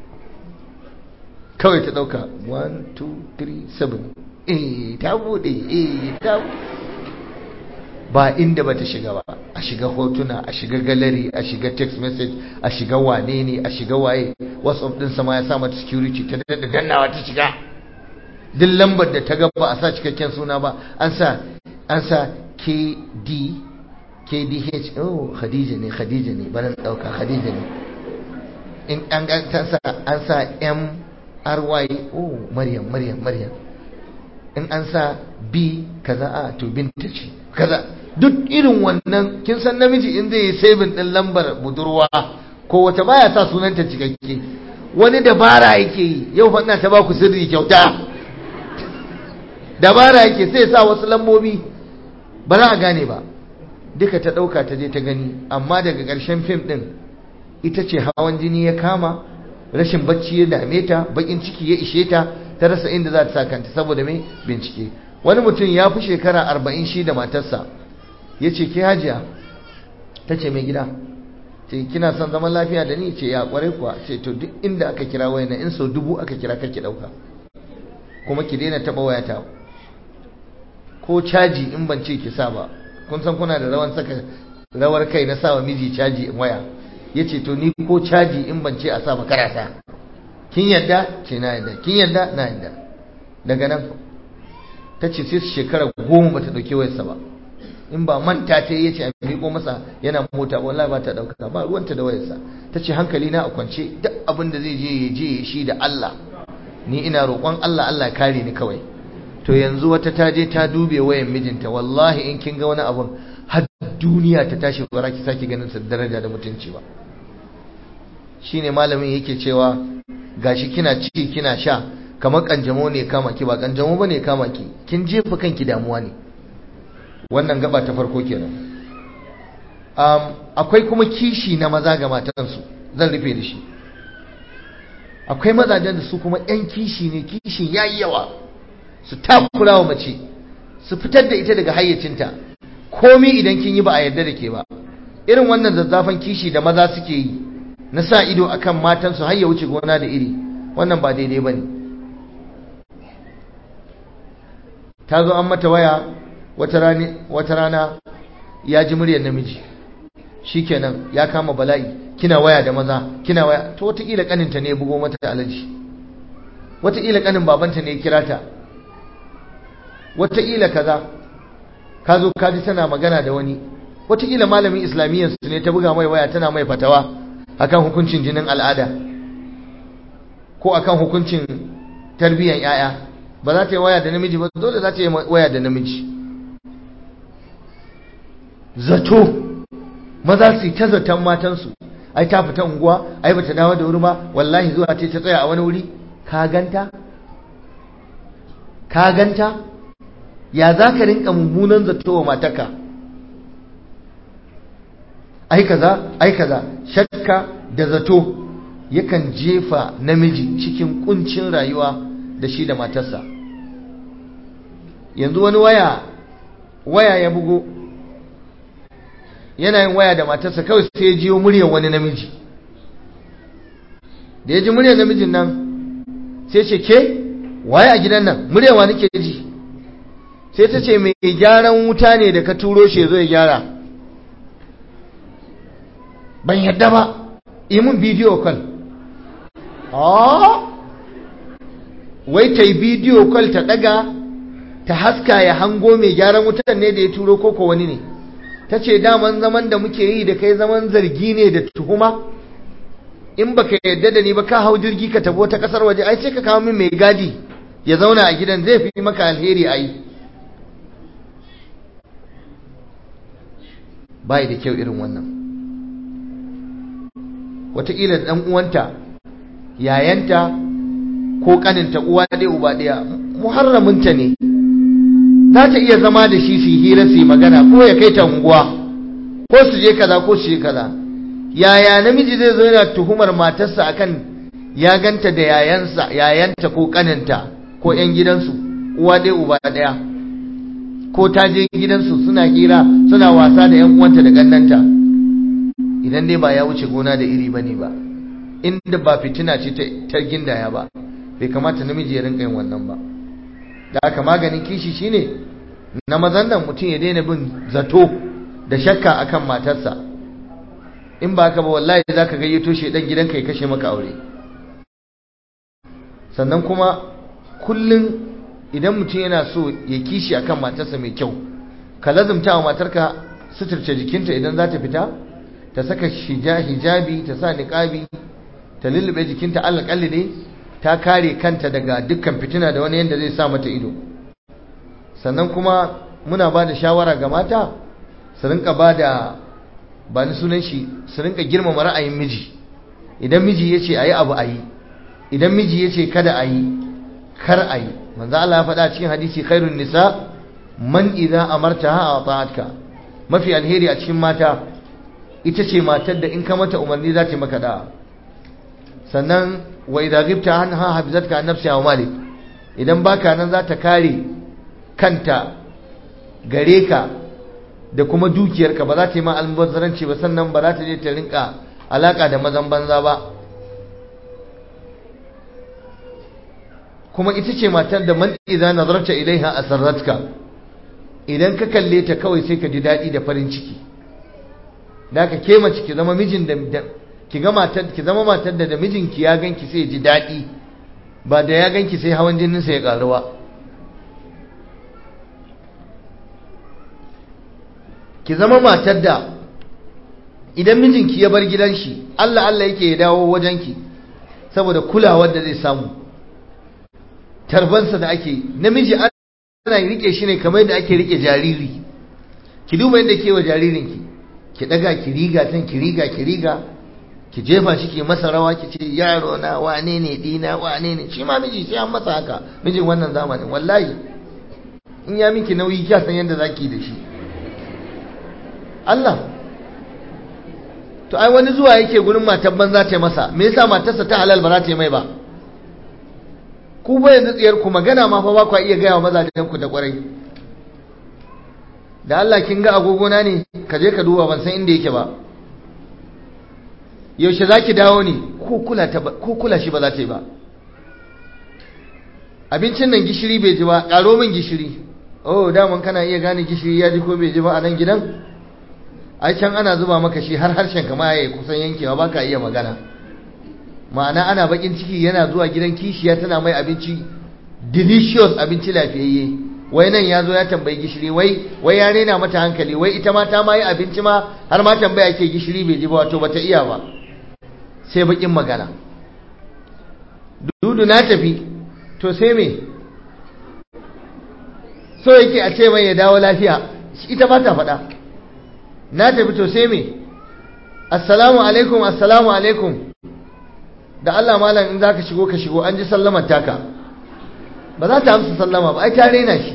kawai ta ɗauka 1237 eh ta buɗe eh ta ba inda bata shiga ba a shiga hotuna a shiga gallery a shiga text message a shiga wane ne a shiga waye whatsapp din sama ya sa mata security ta da dannawa ta shiga duk lambar da ta ga ba a sa cikakken suna ba an sa an sa kd kdh oh khadija ne khadija ne bana dauka khadija ne in an ga ta sa an sa mry oh maryam maryam maryam in an sa b kaza a to binta ce kaza duk irin wannan kin san namiji in zai yi saving din lambar budurwa ko wata baya sa sunanta cikakke wani dabara yake yi yau fa ina ta baku sirri kyauta dabara yake sai sa wasu lambobi ba za a gane ba duka ta dauka ta je ta gani amma daga ƙarshen fim din ita ce hawan jini ya kama rashin bacci ya dame ta bakin ciki ya ishe ta ta rasa inda za ta sa kanta saboda mai bincike wani mutum ya fi shekara arba'in shi da matarsa ya ce ke hajiya ta ce mai gida ce kina son zaman lafiya da ni ce ya kwarai kuwa ce to duk inda aka kira wayana in sau dubu aka kira kake dauka kuma ki daina taba wayata ko caji in ban ce ki sa ba kun san kuna da rawan saka rawar kai na sawa miji caji in waya ya ce to ni ko caji in ban ce a sa ba karasa kin yadda ce na yadda kin yadda na yadda daga nan ta ce sai shekara goma ba ta ɗauki wayarsa ba in ba manta ta yi ce a miƙo masa yana mota wallahi ba ta ɗauka ba ruwanta da wayarsa ta ce hankali na a kwance duk abin da zai je ya je shi da Allah ni ina roƙon Allah Allah ya kare ni kawai to yanzu wata ta je ta dube wayan mijinta wallahi in kin ga wani abun har duniya ta tashi ba ki sake ganin sa daraja da mutunci ba shine malamin yake cewa gashi kina ci kina sha kamar kanjamo ne kama ki ba kanjamo bane kama ki kin jefa kanki damuwa ne wannan gaba ta farko kenan um, akwai kuma kishi na maza ga matansu zan rufe da shi akwai mazajen da su kuma yan kishi ne kishin yayi yawa su takura wa mace su fitar da ita daga hayyacinta komi idan kin yi ba a yarda da ke ba irin wannan zazzafan kishi da maza suke yi na sa ido akan matansu har ya wuce gona da iri wannan ba daidai bane ta zo an mata waya wata rana ya ji muryar namiji shikenan ya kama bala'i kina waya da maza kina waya to wataƙila ƙaninta ne ya bugo mata alaji wataƙila ƙanin babanta ne ya kira ta wataƙila kaza ka zo ka ji tana magana da wani wataƙila malamin islamiyyar su ne ta buga mai waya tana mai fatawa akan hukuncin jinin al'ada ko akan hukuncin tarbiyyar 'ya'ya ba za ta yi waya da namiji ba dole za ta yi waya da namiji zato maza su yi ta zaton matansu ai ta fita unguwa ai bata dawo da wuri ba wallahi zuwa ce ta tsaya a wani wuri ka ganta ka ganta ya za ka rinka mummunan zato wa mataka ai kaza ai kaza shakka da zato yakan jefa namiji cikin kuncin rayuwa da shi da matarsa yanzu wani waya waya ya bugo yana yin waya da matarsa kawai sai ya jiyo muryar wani namiji da ya ji muryar namijin nan sai ce ke waye a gidan nan muryarwa nake ji sai ta ce mai gyaran wuta ne da ka turo shi zo ya gyara ban yadda ba yi mun bidiyo kwal wai ta yi bidiyo kwal ta daga ta haska ya hango mai gyaran wutan ne da ya turo koko wani ne ta ce daman zaman da muke yi da kai zaman zargi ne da tuhuma in baka yadda da ni ba ka hau jirgi ka tabo ta kasar waje ai sai ka kawo min mai gadi ya zauna a gidan zai fi maka alheri ai bai da kyau irin wannan wataƙila ɗan uwanta yayanta ko ƙaninta uwa ɗaya uba ɗaya muharraminta ne za ta iya zama da shi su hira su yi magana ko ya kai ta unguwa ko su je kaza ko su je kaza yaya namiji zai zo yana tuhumar matarsa akan ya ganta da yayansa yayanta ko ƙaninta ko 'yan gidansu uwa ɗaya uba ɗaya ko ta je gidansu suna hira suna wasa da 'yan uwanta da ƙannanta idan dai ba ya wuce gona da iri bane ba inda ba fitina ce ta gindaya ba bai kamata namiji ya rinka yin wannan ba da aka maganin kishi shine na mazan nan mutum ya daina bin zato da shakka akan matarsa in ba ka ba wallahi za ka gayyato shi dan gidanka ya kashe maka aure sannan kuma kullum idan mutum yana so ya kishi akan matarsa mai kyau ka lazumta wa matarka suturce jikinta idan za ta fita ta saka hijabi ta sa niqabi ta lullube jikinta alƙalli ne ta kare kanta daga dukkan fitina da wani yanda zai sa mata ido sannan kuma muna ba da shawara ga mata su rinka ba da ba ni sunan shi su rinka girmama ra'ayin miji idan miji ya ce a yi abu a yi idan miji ya ce kada a yi kar a yi manzo Allah ya faɗa cikin hadisi khairun nisa man idza amartaha ata'atka mafi alheri a cikin mata ita ce matar da in ka mata umarni za ta maka da sannan wa idza ghibta anha hafizatka an nafsiha wa malik idan baka nan za ta kare kanta gare ka da kuma dukiyarka ba za ta yi ma almubazzaranci ba sannan ba za ta je ta rinka alaka da mazan banza ba kuma ita ce matar da man idza nazarta ilaiha asarratka idan ka kalle ta kawai sai ka ji daɗi da farin ciki da ka ke mace ki zama mijin da ki ga matar ki zama matar da da mijinki ya ganki sai ji daɗi ba da ya ganki sai hawan jinin sa ya karuwa ki zama matar da idan mijinki ya bar gidan shi Allah Allah yake ya dawo wajenki saboda kulawar da zai samu tarbansa da ake namiji ana rike shi ne kamar yadda ake rike jariri ki duba yadda ke wa jaririnki ki daga ki riga tan ki riga ki riga ki jefa shi ki masa rawa ki ce yaro na wane ne dina wane ne shi ma miji sai an masa haka mijin wannan zamanin wallahi in ya miki nauyi kya san yadda zaki da shi Allah to ai wani zuwa yake gurin matan banza ta masa me yasa matarsa ta halal ba za ta yi mai ba ku ba yanzu tsiyar ku magana ma fa ba ku iya gaya wa mazajen ku da kwarai da Allah kin ga agogona ne ka je ka duba ban san inda yake ba yaushe zaki dawo ne ko kula ta ko kula shi ba za ta yi ba abincin nan gishiri bai ji ba karo min gishiri oh daman kana iya gane gishiri ya ji ko bai ji ba a nan gidan ai can ana zuba maka shi har harshen kama ya kusan yankewa baka iya magana ma'ana ana bakin ciki yana zuwa gidan kishiya tana mai abinci delicious abinci lafiyayye wai nan ya zo ya tambayi gishiri wai wai ya rena mata hankali wai ita ma ta ma yi abinci ma har ma tambaya ke gishiri bai ji ba wato bata iya ba sai bakin magana dudu na tafi to sai me so yake a ce mai ya dawo lafiya ita ba ta faɗa na tafi to sai me assalamu alaikum assalamu alaikum da Allah malam in zaka shigo ka shigo an ji sallamar taka ba za ta amsa sallama ba ai ta rena shi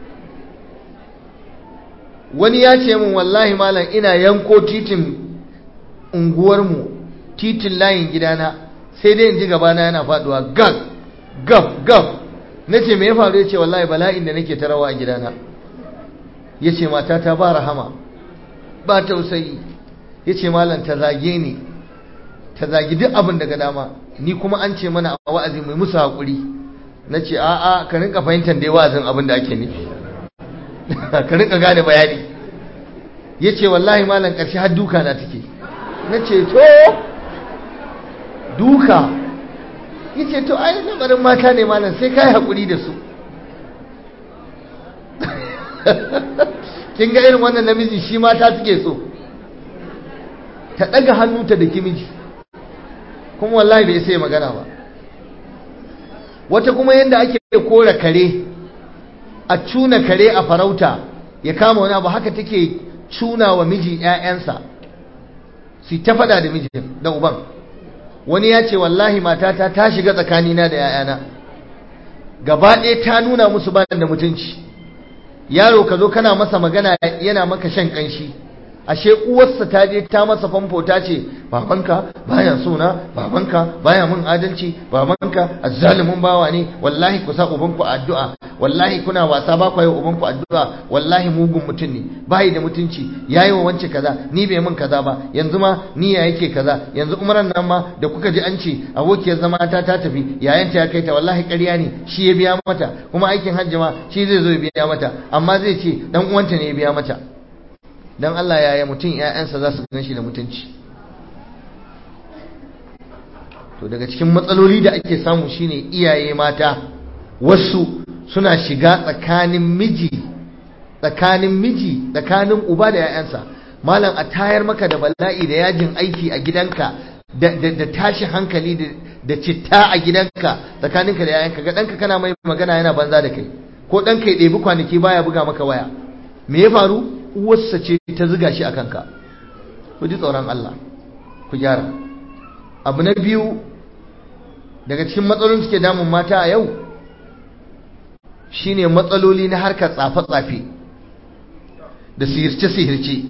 wani ya ce min wallahi malam ina yanko titin unguwarmu titin layin gidana sai dai in ji gabana yana faduwa gab gab gab na ce me ya faru ya ce wallahi bala'in da nake tarawa a gidana ya ce matata ba rahama ba tausayi ya ce malam ta zage ni ta zagi duk abin daga dama ni kuma an ce mana a wa'azi mai musu haƙuri na ce a'a ka rinka fahimtar dai wa'azin abin da ake nufi ka rinka gane bayani ya ce wallahi malam ƙarshe har duka na take na ce to duka ya ce to ai lamarin mata ne malam sai ka yi haƙuri da su kin ga irin wannan namiji shi mata suke so ta ɗaga hannu ta da kimiji kuma wallahi bai sai magana ba wata kuma yadda ake kora kare a cuna kare a farauta ya kama wani abu haka take cuna wa miji 'ya'yansa su ta fada da mijin da uban wani ya ce wallahi matata ta shiga tsakanina da 'ya'yana gaba ɗaya ta nuna musu ba da mutunci yaro ka zo kana masa magana yana maka shan ƙanshi ashe uwarsa ta je ta masa famfo ta ce babanka baya sona babanka baya mun adalci babanka azzalimin bawa ne wallahi ku sa ubanku addu'a wallahi kuna wasa ba ku yi ubanku addu'a wallahi mugun mutum ne bai da mutunci yayi wa wance kaza ni bai mun kaza ba yanzu ma ni ya yake kaza yanzu umaran nan ma da kuka ji an ce abokiyar zama ta ta tafi yayanta ya kai ta wallahi ƙarya ne shi ya biya mata kuma aikin hajji ma shi zai zo ya biya mata amma zai ce dan uwanta ne ya biya mata don Allah yaya mutum ‘ya'yansa za su gan shi da mutunci to daga cikin matsaloli da ake samu shine iyaye mata wasu suna shiga tsakanin miji tsakanin miji tsakanin uba da ‘ya'yansa malam a tayar maka da bala'i da yajin aiki a gidanka da tashi hankali da citta a gidanka tsakaninka da ‘ya'yanka ga ɗanka kana mai magana yana banza da kai ko ɗanka ya ɗebi kwanaki baya buga maka waya me ya faru uwarsa ce ta ziga shi a kanka ku ji tsoron Allah ku gyara abu na biyu daga cikin matsalolin suke damun mata a yau shine matsaloli na harkar tsafe-tsafe da sihirce-sihirce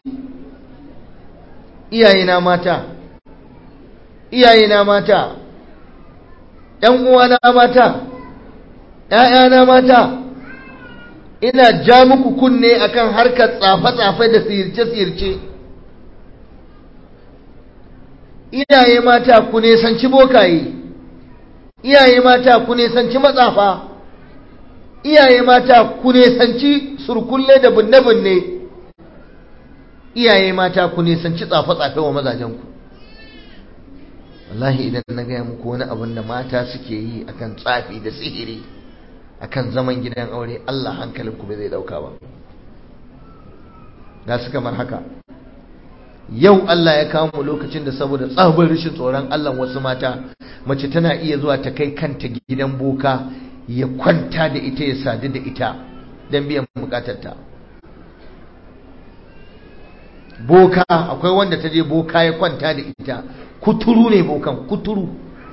iyayena mata iyayena mata ‘yan uwana mata ‘ya'yana mata ina ja muku kunne akan harkar tsafe-tsafe da sirce-sirce iyaye mata ku nesanci bokaye iyaye mata ku nesanci matsafa iyaye mata ku nesanci surkulle da binne-binne iyaye mata ku nesanci tsafe-tsafe wa mazajenku wallahi idan na gaya muku wani abin da mata suke yi akan tsafi da sihiri akan zaman gidan aure Allah hankalinku bai zai dauka ba da su kamar haka yau Allah ya kawo mu lokacin da saboda tsabar rashin tsoron Allah wasu mata mace tana iya zuwa ta kai kanta gidan boka ya kwanta da ita ya sadu da ita don biyan bukatarta boka akwai wanda ta je boka ya kwanta da ita kuturu ne bokan kuturu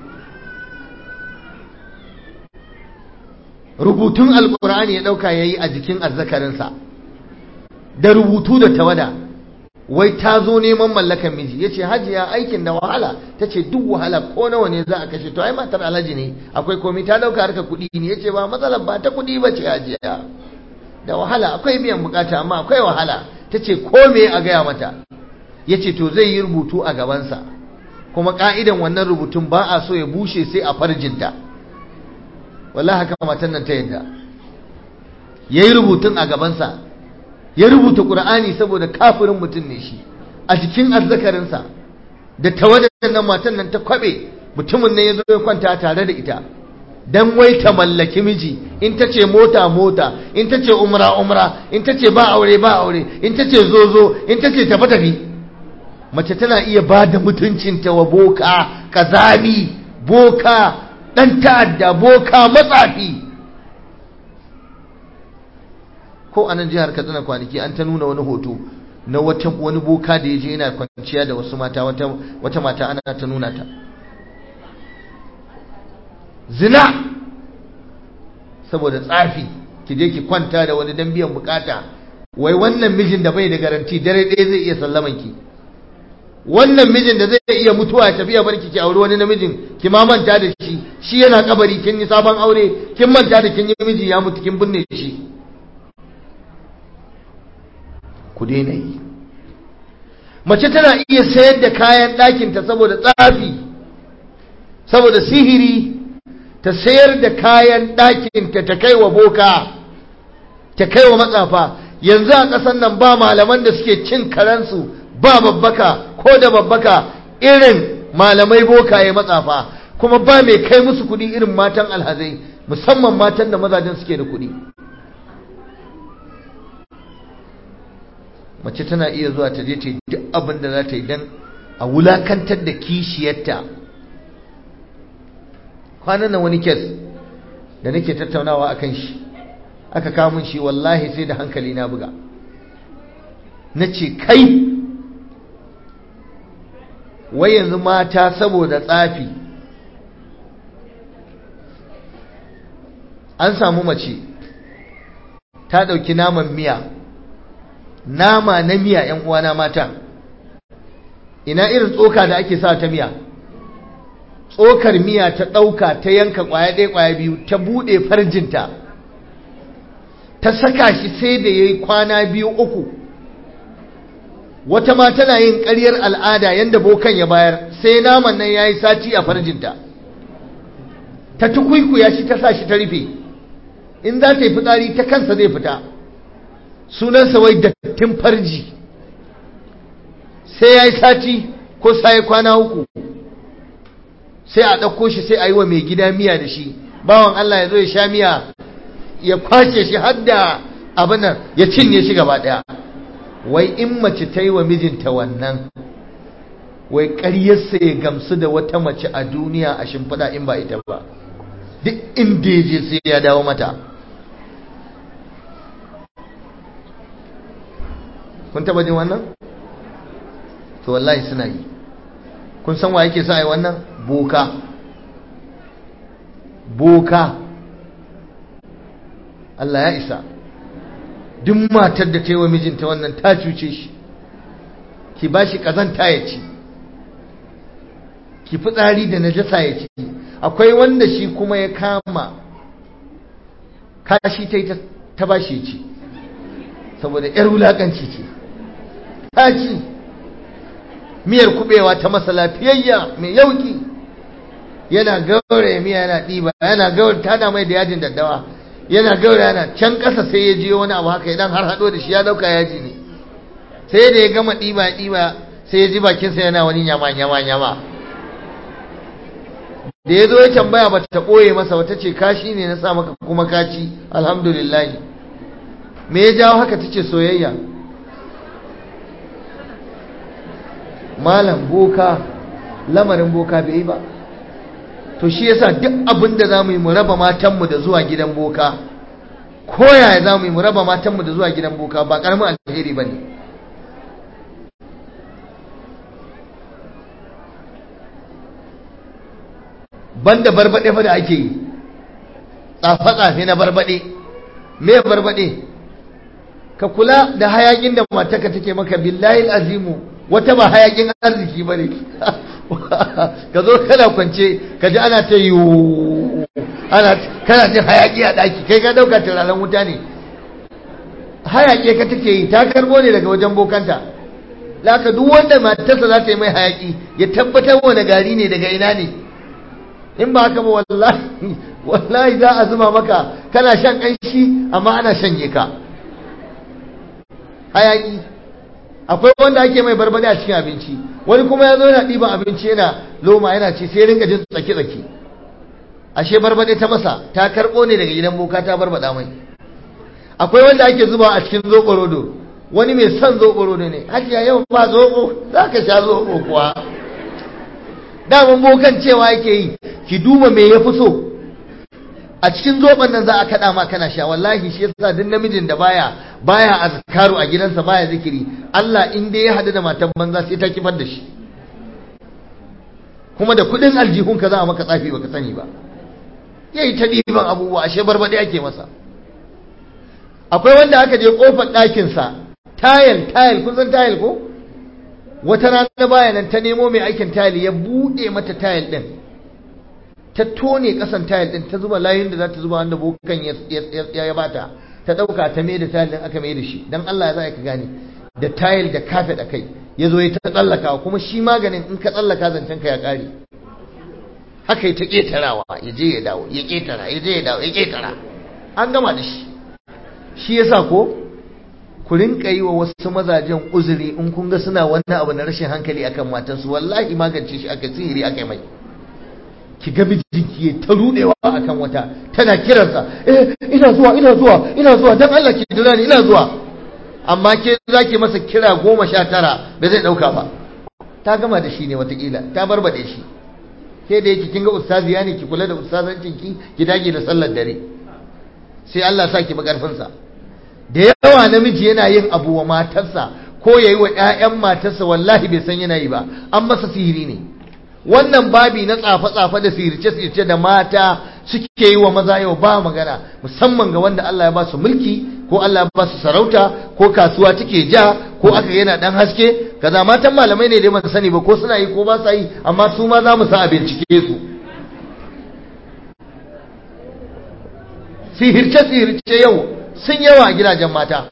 rubutun alkur'ani ya dauka yayi a jikin azzakarinsa da rubutu da tawada wai ta zo neman mallakan miji yace hajiya aikin da wahala tace duk wahala ko nawa ne za a kashe to ai matar alhaji ne akwai komai ta dauka harka kuɗi ne yace ba matsalar ba ta kuɗi ba ce hajiya da wahala akwai biyan bukata amma akwai wahala tace ko me a gaya mata yace to zai yi rubutu a gabansa kuma ka'idan wannan rubutun ba a so ya bushe sai a farjinta wallahi haka matan nan ta yadda yayi rubutun a gabansa ya rubuta qur'ani saboda kafirin mutum ne shi a jikin azzakarinsa da tawadar nan matan nan ta kwabe mutumin nan yazo ya kwanta tare da ita dan wai ta mallaki miji in ta ce mota mota in ta ce umra umra in ta ce ba aure ba aure in ta ce zo zo in ta ce tafi tafi mace tana iya ba da mutuncinta wa boka kazami boka ɗan ta'adda boka matsafi ko a nan jihar katsina kwanaki an ta nuna wani hoto na wata wani boka da ya je yana kwanciya da wasu mata wata mata ana ta nuna ta zina saboda tsafi ki je ki kwanta da wani dan biyan bukata wai wannan mijin da bai da garanti dare ɗaya zai iya sallaman ki wannan mijin da zai iya mutuwa tafiya barki ki aure wani namijin ki ma manta da shi shi yana kabari kin yi sabon aure kin manta da kin yi miji ya mutu kin binne shi ku daina yi mace tana iya sayar da kayan ɗakinta saboda tsafi saboda sihiri ta sayar da kayan ɗakinta ta kai wa boka ta kai wa matsafa yanzu a ƙasar nan ba malaman da suke cin karansu ba babbaka ko da babbaka irin malamai bokaye matsafa kuma ba mai kai musu kuɗi irin matan alhazai musamman matan da mazajen suke da kuɗi mace tana iya zuwa ta je ta yi duk abin da za ta yi don a wulakantar da kishiyarta kwanan nan wani kes da nake tattaunawa akan shi aka kamun shi wallahi sai da hankali na buga na ce kai wai yanzu mata saboda tsafi an samu mace ta ɗauki naman miya nama na miya ‘yan uwana mata ina irin tsoka da ake sa ta miya tsokar miya ta ɗauka ta yanka ƙwaya ɗaya ƙwaya biyu ta buɗe farjinta ta saka shi sai da ya yi kwana biyu uku wata ma tana yin ƙaryar al'ada yadda bokan ya bayar sai naman nan ya yi sati a farjinta ta tukwikuya shi ta sa shi ta rufe in za ta yi fitsari ta kansa zai fita sunansa wai dattin farji sai ya yi sati ko sai kwana uku sai a ɗauko shi sai a yi wa mai gida miya da shi bawan Allah ya zo ya sha miya ya kwace shi har da abin nan ya cinye shi gaba ɗaya wai in mace ta yi wa mijinta wannan wai ƙaryarsa ya gamsu da wata mace a duniya a shimfiɗa in ba ita ba duk inda ya je sai ya dawo mata kun taba jin wannan to wallahi suna yi kun san wa yake sa yi wannan boka boka Allah ya isa duk matar da ta yi wa mijinta wannan ta cuce shi ki ba shi ƙazanta ya ci ki fitsari da najasa ya ci akwai wanda shi kuma ya kama kashi ta yi ta ba shi ci saboda 'yar wulaƙanci ce ta ci miyar kubewa ta masa lafiyayya mai yauki yana gauraya miya yana ɗiba yana gauraya tada mai da yajin daddawa yana gauraya yana can ƙasa sai ya je wani abu haka idan har haɗo da shi ya ɗauka yaji ne sai da ya gama ɗiba ɗiba sai ya ji bakinsa yana wani nyama nyama nyama da ya zo ya tambaya ba ta ɓoye masa wata ce kashi ne na sa maka kuma kaci alhamdulillah me ya jawo haka ta ce soyayya malam boka lamarin boka bai yi ba to shi yasa duk abin da za mu yi mu raba matanmu da zuwa gidan boka ko yaya za mu yi mu raba matanmu da zuwa gidan boka ba karamin alheri ba ne banda barbaɗe fa da ake yi tsafe-tsafe na barbaɗe me barbaɗe ka kula da hayakin da mataka take maka billahi azimu wata ba hayakin arziki ba ne ka zo kana kwance ka ji ana ta yiwu ana kana jin hayaki a ɗaki kai ka ɗauka turaren wuta ne hayaki ka take yi ta karbo ne daga wajen bokanta laka duk wanda matarsa za ta yi mai hayaki ya tabbatar wani gari ne daga ina ne in ba haka ba wallahi wallahi za a zuma maka kana shan kanshi amma ana shanye ka hayaki akwai wanda ake mai barbade a cikin abinci wani kuma ya zo yana ɗiban abinci yana loma yana ci sai rinka jin tsaki-tsaki ashe barbade ta masa ta karɓo ne daga gidan boka ta barbada mai akwai wanda ake zuba a cikin zoɓorodo wani mai son zoɓorodo ne hajiya yau ba zoɓo za ka sha zoɓo kuwa daman bokan cewa yake yi ki duba me ya fi so a cikin zoben nan za a kaɗa ma kana sha wallahi shi yasa duk namijin da baya baya azkaru a gidansa baya zikiri Allah in dai ya hadu da matan banza sai ta kifar da shi kuma da kuɗin aljihun ka za a maka tsafi baka sani ba yayi ta ɗiban abubuwa ashe barbaɗe ake masa akwai wanda aka je kofar ɗakinsa tayil tayil kun san tayil ko wata rana baya nan ta nemo mai aikin tayil ya buɗe mata tayil ɗin ta tone kasan tayil din ta zuba layin da za ta zuba wanda bokan ya bata ta dauka ta mai da tayil din aka mai da shi dan Allah ya za ka gane da tayil da kafet a kai ya zo ya ta tsallaka kuma shi maganin in ka tsallaka zancen ka ya kare haka ya ta ketarawa ya je ya dawo ya ketara ya je ya dawo ya ketara an gama da shi shi yasa ko ku rinka yi wa wasu mazajen uzuri in kun ga suna wannan abu na rashin hankali akan matansu wallahi magance shi aka sihiri aka mai ki ga mijinki ya ta rudewa akan wata tana kiransa eh ina zuwa ina zuwa ina zuwa dan Allah ki jira ni ina zuwa amma ke zaki masa kira goma sha tara ba zai dauka ba ta gama da shi ne watakila ta barbade shi ke da yake kin ga ustaziya ne ki kula da ustazancin ki ki dage da sallar dare sai Allah sa ki makarfin sa da yawa namiji yana yin abu wa matarsa ko yayi wa ƴaƴan matarsa wallahi bai san yana yi ba an masa sihiri ne wannan babi na tsafe-tsafe da sirce-sirce da mata suke yi wa maza yau ba magana musamman ga wanda Allah ya ba su mulki ko Allah ya ba su sarauta ko kasuwa take ja ko aka yana dan haske kaza matan malamai ne dai ban sani ba ko suna yi ko ba sa yi amma su ma za mu sa a bincike su sihirce-sihirce yau sun yawa a gidajen mata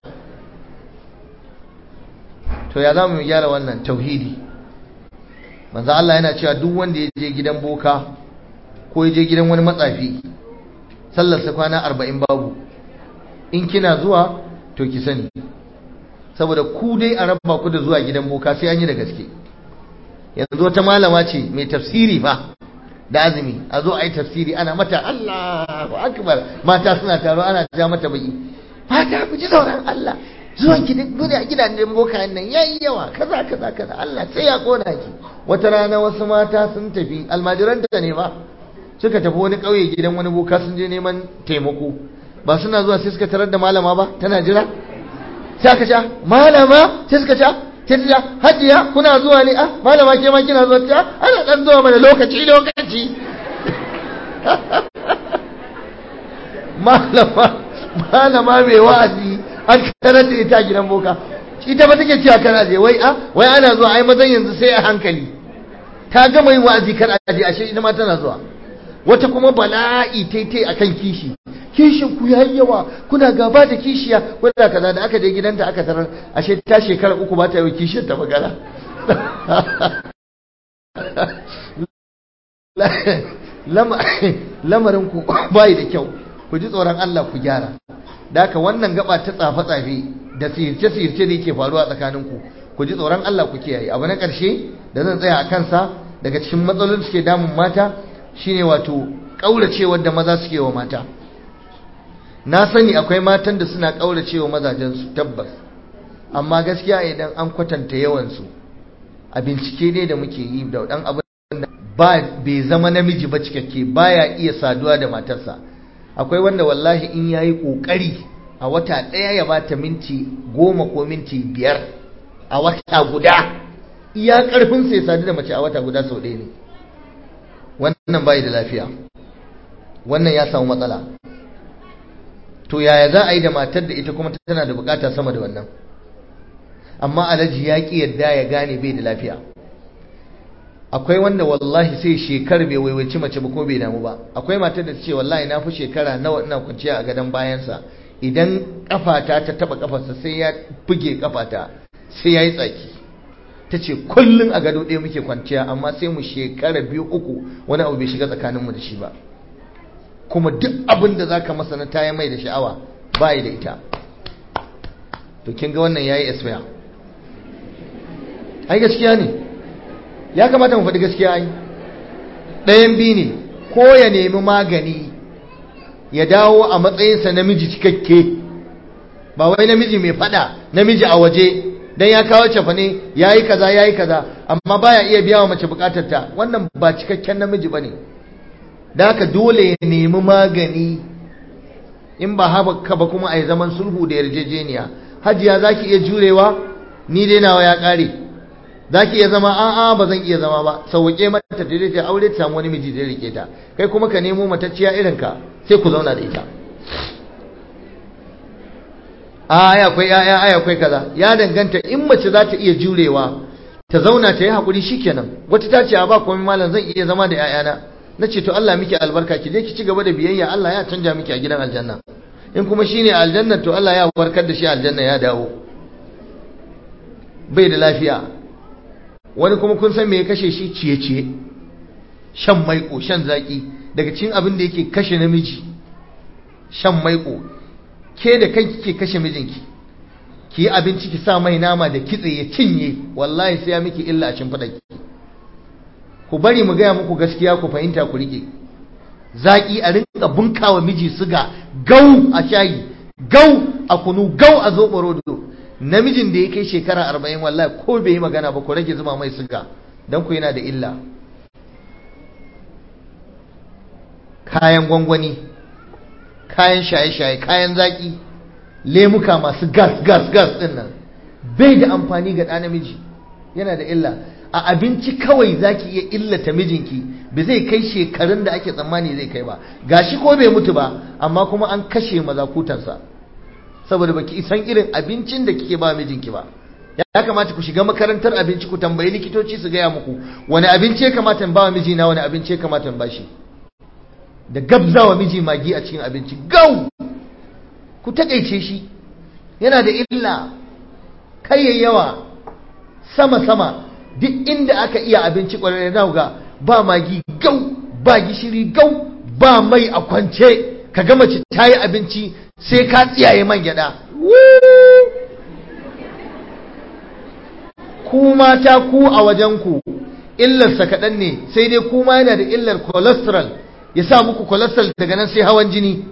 to ya za mu gyara wannan tauhidi manzo Allah yana cewa duk wanda ya je gidan boka ko ya je gidan wani matsafi sallarsa kwana arba'in babu in kina zuwa to ki sani saboda ku dai a raba ku da zuwa gidan boka sai an yi da gaske yanzu wata malama ce mai tafsiri fa da azumi a zo a yi tafsiri ana mata Allahu akbar mata suna taro ana ja mata baki mata ku ji sauran Allah zuwan ki duk a gidajen bokayen nan yayi yawa kaza kaza kaza Allah sai ya kona ki wata rana wasu mata sun tafi almajiranta ne ba suka tafi wani ƙauye gidan wani boka sun je neman taimako ba suna zuwa sai suka tarar da malama ba tana jira sai aka ce malama sai suka ce sai ta ce hajiya kuna zuwa ne ah malama ke ma kina zuwa ta ana dan zuwa mana lokaci lokaci malama malama mai wa'azi an tarar da ita gidan boka ita ba take cewa kana je wai a wai ana zuwa ai mazan yanzu sai a hankali ta gama yin wa'azi kar a je ashe ita ma tana zuwa wata kuma bala'i taitai akan kishi kishin ku yayi yawa kuna gaba da kishiya wanda kaza da aka je gidanta aka tarar ashe ta shekara uku ba ta yi kishiyar ta magana lamarin ku bai da kyau ku ji tsoron Allah ku gyara da haka wannan gaba ta tsafe-tsafe da sirce-sirce da yake faruwa tsakaninku ku ji tsoron Allah ku kiyaye abu na ƙarshe da zan tsaya a kansa daga cikin matsalolin da suke damun mata shine wato ƙauracewar da maza suke wa mata na sani akwai matan da suna ƙauracewa mazajensu tabbas amma gaskiya idan an kwatanta yawansu a bincike ne da muke yi da ɗan abin da ba bai zama namiji ba cikakke baya iya saduwa da matarsa akwai wanda wallahi in yayi ƙoƙari a wata ɗaya ya bata minti goma ko minti biyar a wata guda iya ƙarfin sai sadu da mace a wata guda sau ɗaya ne wannan bai da lafiya wannan ya samu matsala to yaya za a yi da matar da ita kuma tana da bukata sama da wannan amma alaji ya ki yadda ya gane bai da lafiya akwai wanda wallahi sai shekar bai waiwaci mace ba ko bai damu ba akwai matar da ta ce wallahi na fi shekara nawa ina kwanciya a gadon bayansa idan kafata ta taba kafarsa sai ya buge kafata sai ya yi tsaki ta ce kullum a gado ɗaya muke kwanciya amma sai mu shekara biyu uku wani abu bai shiga tsakaninmu da shi ba kuma duk abin da za ka masa na taya mai da sha'awa ba da ita to kin ga wannan ya yi esfaya ai gaskiya ne ya kamata mu faɗi gaskiya ai ɗayan biyu ne ko ya nemi magani ya dawo a matsayinsa namiji cikakke ba wai namiji mai faɗa namiji a waje dan ya kawo cefane ya yi kaza ya yi kaza amma baya iya biya wa mace bukatarta wannan ba cikakken namiji ba ne da haka dole ya nemi magani in ba haka ba kuma a yi zaman sulhu da yarjejeniya hajiya za ki iya jurewa ni dai nawa ya ƙare za ki iya zama a'a ba zan iya zama ba sauwaƙe mata ta ta aure ta samu wani miji da rike ta kai kuma ka nemo matacciya irin ka sai ku zauna da ita aya akwai aya aya akwai kaza ya danganta in mace za ta iya jurewa ta zauna ta yi hakuri shikenan wata ta ce a ba komai malam zan iya zama da 'ya'yana na ce to Allah miki albarka ki je ki ci gaba da biyayya Allah ya canja miki a gidan aljanna in kuma shine aljanna to Allah ya warkar da shi aljanna ya dawo bai da lafiya wani kuma kun san me ya kashe shi ciye ciye shan maiko shan zaki daga cikin abin da yake kashe namiji shan maiko ke da kanki ke kashe mijinki ki yi abinci ki sa mai nama da kitse ya cinye wallahi sai ya miki illa a shimfiɗa ki ku bari mu gaya muku gaskiya ku fahimta ku rike zaki a rinka bunkawa miji suga gau a shayi gau a kunu gau a zoɓo rodo namijin da ya kai shekara arba'in wallahi ko bai yi magana ba ku rage zuba mai suga don ku yana da illa kayan gwangwani kayan shaye-shaye kayan zaki lemuka masu gas gas gas din nan bai da amfani ga ɗa namiji yana da illa a abinci kawai zaki iya illata mijinki ba zai kai shekarun da ake tsammani zai kai ba gashi ko bai mutu ba amma kuma an kashe mazakutansa saboda baki isan irin abincin da kike ba mijinki ba ya kamata ku shiga makarantar abinci ku tambayi likitoci su gaya muku wani abinci ya kamata in ba mijina wani abinci ya kamata in bashi da gabzawa miji magi a cikin abinci gau ku takaice shi yana da illa kai yawa sama sama duk inda aka iya abinci kwararre na ga ba magi gau ba gishiri gau ba mai a kwance ka gama ci ta yi abinci sai ka tsiyaye man gyada ku mata ku a wajenku illarsa kaɗan ne sai dai kuma yana da illar cholesterol ya sa muku cholesterol daga nan sai hawan jini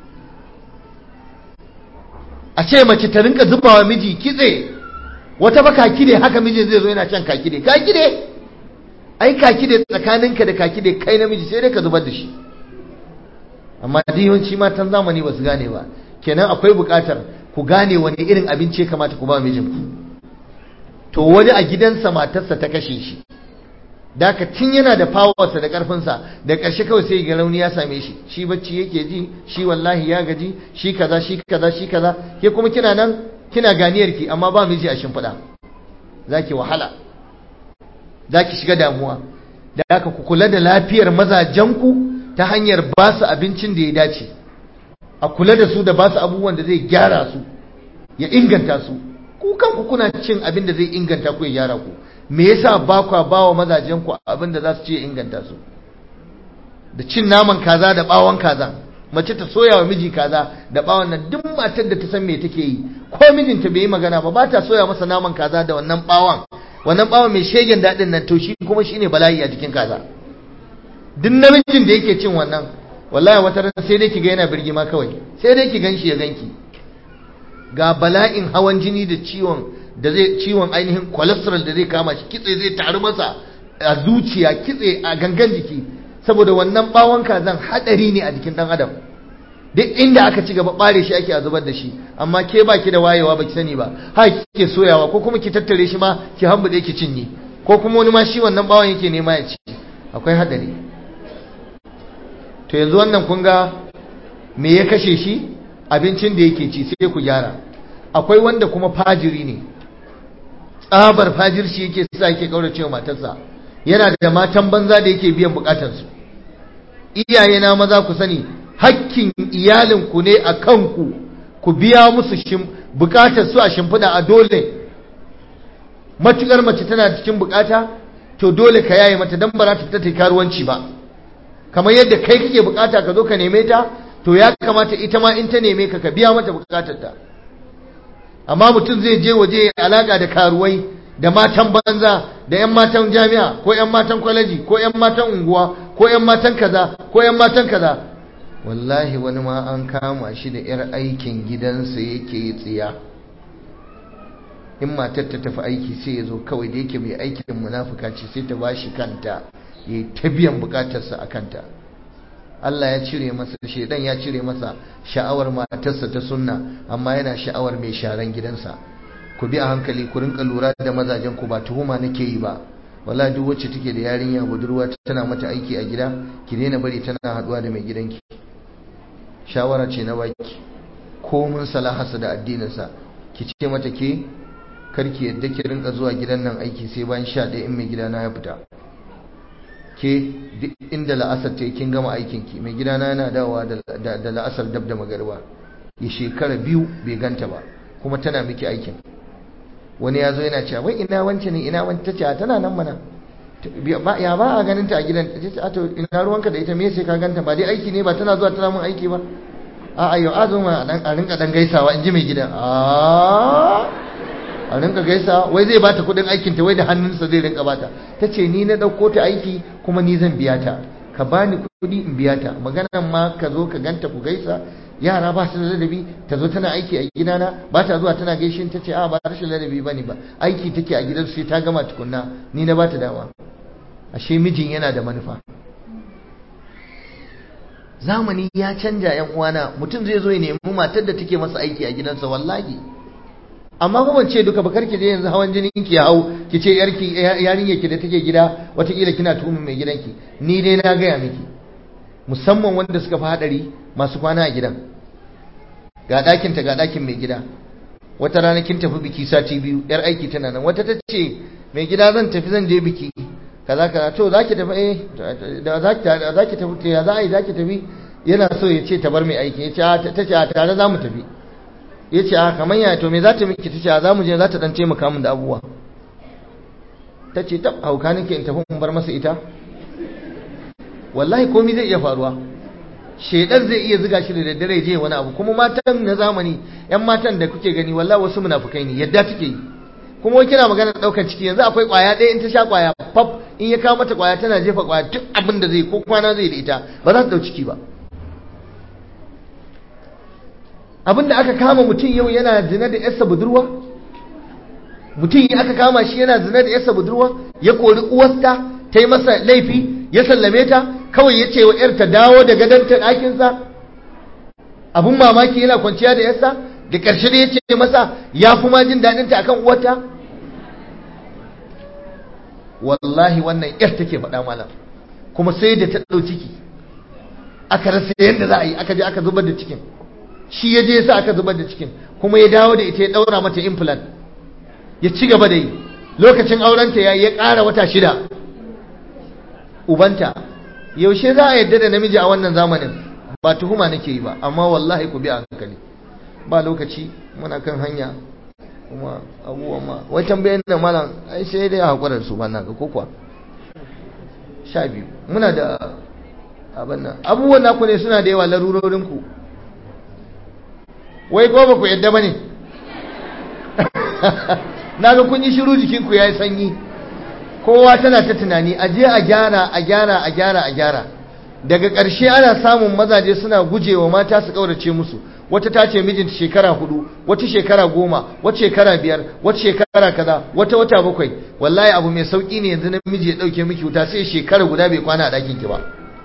a ce mace ta rinka zubawa miji kitse wata ba kakide haka mijin zai zo yana can kakide kakide ai kakide tsakaninka da kakide kai namiji sai dai ka zubar da shi amma yawanci matan zamani ba su gane ba kenan akwai bukatar ku gane wani irin abinci ya kamata ku ba mijinku to wani a gidansa matarsa ta kashe shi daka tun yana da fawarsa da karfinsa da ƙarshe kawai sai ga rauni ya same shi shi bacci yake ji shi wallahi ya gaji shi kaza shi kaza shi kaza ke kuma kina nan kina ganiyar ki amma ba miji a shimfiɗa zaki wahala zaki shiga damuwa da haka ku kula da lafiyar mazajenku ta hanyar ba su abincin da ya dace a kula da su da ba su abubuwan da zai gyara su ya inganta su ku kanku kuna cin abin da zai inganta ku ya gyara ku me yasa ba kwa ba wa mazajen ku abin da za su ce inganta su da cin naman kaza da bawon kaza mace ta soya wa miji kaza da bawon nan duk matar da ta san me take yi ko mijinta bai yi magana ba ba ta soya masa naman kaza da wannan bawon wannan bawon mai shegen daɗin nan to shi kuma shine bala'i a cikin kaza duk namijin da yake cin wannan wallahi wata ran sai dai ki ga yana birgima kawai sai dai ki ganshi ya ganki ga bala'in hawan jini da ciwon da zai ciwon ainihin cholesterol da zai kama shi kitse zai taru masa a zuciya kitse a gangan jiki saboda wannan bawon kazan hadari ne a jikin dan adam duk inda aka ci gaba bare shi ake a zubar da shi amma ke baki da wayewa baki sani ba ha kike soyawa ko kuma ki tattare shi ma ki hambude ki cinye ko kuma wani ma shi wannan bawon yake nema ya ci akwai hadari to yanzu wannan kun ga me ya kashe shi abincin da yake ci sai ku gyara akwai wanda kuma fajiri ne tsabar fajirci yake sa yake kaurace wa matarsa yana da matan banza da yake biyan bukatarsu iyaye na maza ku sani hakkin iyalinku ne a kanku ku biya musu bukatar su a shimfiɗa a dole matukar mace tana cikin bukata to dole ka yaye mata dan ba za ta fita karuwanci ba kamar yadda kai kake bukata ka zo ka neme ta to ya kamata ita ma in ta neme ka ka biya mata bukatar ta amma mutum zai je waje ya alaka da karuwai da matan banza da yan matan jami'a ko yan matan kwaleji ko yan matan unguwa ko yan matan kaza ko yan matan kaza wallahi wani ma an kama shi da yar aikin gidansa yake tsiya in matar ta tafi aiki sai ya zo kawai da yake mai aikin munafuka ce sai ta bashi kanta ya ta biyan bukatarsa a kanta Allah ya cire masa shedan ya cire masa sha'awar matarsa ta sunna amma yana sha'awar mai sharan gidansa ku bi a hankali ku rinka lura da mazajen ku ba tuhuma nake yi ba wala duk wacce take da yarinya budurwa tana mata aiki a gida ki daina bari tana haduwa da mai gidanki shawara ce na baki komun salahasa da addininsa ki ce mata ke karki yadda ki rinka zuwa gidan nan aiki sai bayan sha ɗaya in mai gidana ya fita ke duk inda la'asar ta kin gama aikinki mai gidana yana dawowa da la'asar dab da magarba ya shekara biyu bai ganta ba kuma tana miki aikin wani ya zo yana cewa wai ina wance ne ina wance tace tana nan mana ya ba a ganin ta a gidan ta ce to ina ruwanka da ita me sai ka ganta ba dai aiki ne ba tana zuwa tana mun aiki ba a ayo azuma a rinka dan gaisawa in ji mai gidan a a rinka gaisa wai zai bata kudin aikin ta wai da hannunsa zai rinka bata ta ce ni na dauko ta aiki kuma ni zan biya ta ka bani kudi in biya ta maganan ma ka zo ka ganta ku gaisa yara ba su da ladabi ta zo tana aiki a gidana ba ta zuwa tana gaishe ta ce a ba rashin ladabi bane ba aiki take a gidan sai ta gama tukunna ni na ba ta dama ashe mijin yana da manufa zamani ya canja yan uwana mutum zai zo ya nemi matar da take masa aiki a gidansa wallahi amma ba ban ce duka ba karki je yanzu hawan jinin ki ya hau ki ce yarki yarinya ki da take gida watakila kina tuhumin mai gidanki ni dai na gaya miki musamman wanda suka fi hadari masu kwana a gidan ga ɗakin ta ga ɗakin mai gida wata rana kin tafi biki sati biyu yar aiki tana nan wata ta ce mai gida zan tafi zan je biki kaza kaza to zaki tafi eh da zaki zaki tafi ya za a yi zaki tafi yana so ya ce ta bar mai aiki ya ce ta ce tare za mu tafi ya ce a kamar yaya to me za ta miki ta ce a za mu je za ta dan taimaka min da abubuwa ta ce ta hauka nake in tafi in bar masa ita wallahi komai zai iya faruwa shedar zai iya ziga shi da daddare je wani abu kuma matan na zamani yan matan da kuke gani wallahi wasu munafukai ne yadda take yi kuma wai kina magana daukar ciki yanzu akwai kwaya ɗaya in ta sha kwaya pap in ya kawo mata kwaya tana jefa kwaya duk abin da zai ko kwana zai da ita ba za ta dau ciki ba abin da aka kama mutum yau yana zina da yarsa budurwa mutum aka kama shi yana zina da yarsa budurwa ya kori uwarta ta yi masa laifi ya sallame ta kawai ya ce wa ‘yar ta dawo da gadonta ɗakinsa abin mamaki yana kwanciya da yarsa da ƙarshe da ya ce masa ya fi ma jin daɗinta akan uwarta wallahi wannan ‘yar take faɗa malam kuma sai da ta ɗau ciki aka rasa yadda za a yi aka je aka zubar da cikin shi ya je sa aka zubar da cikin kuma ya dawo da ita ya ɗaura mata implant ya ci gaba da yi lokacin aurenta ya ya ƙara wata shida ubanta yaushe za a yadda da namiji a wannan zamanin ba tuhuma nake yi ba amma wallahi ku bi a hankali ba lokaci muna kan hanya kuma abubuwan ma wai tambayan da malam ai sai dai hakurar su ba na ga ko kuwa sha biyu muna da abin nan abubuwan naku ne suna da yawa larurorin ku wai ko ba ku yadda ba ne na ga kun yi shiru jikinku ya yi sanyi kowa tana ta tunani a je a gyara a gyara a gyara a gyara daga ƙarshe ana samun mazaje suna gujewa mata su ƙaurace musu wata ta ce mijinta shekara hudu wata shekara goma wata shekara biyar wata shekara kaza wata wata bakwai wallahi abu mai sauki ne yanzu namiji ya ɗauke miki wuta sai shekara guda bai kwana a ɗakin ki ba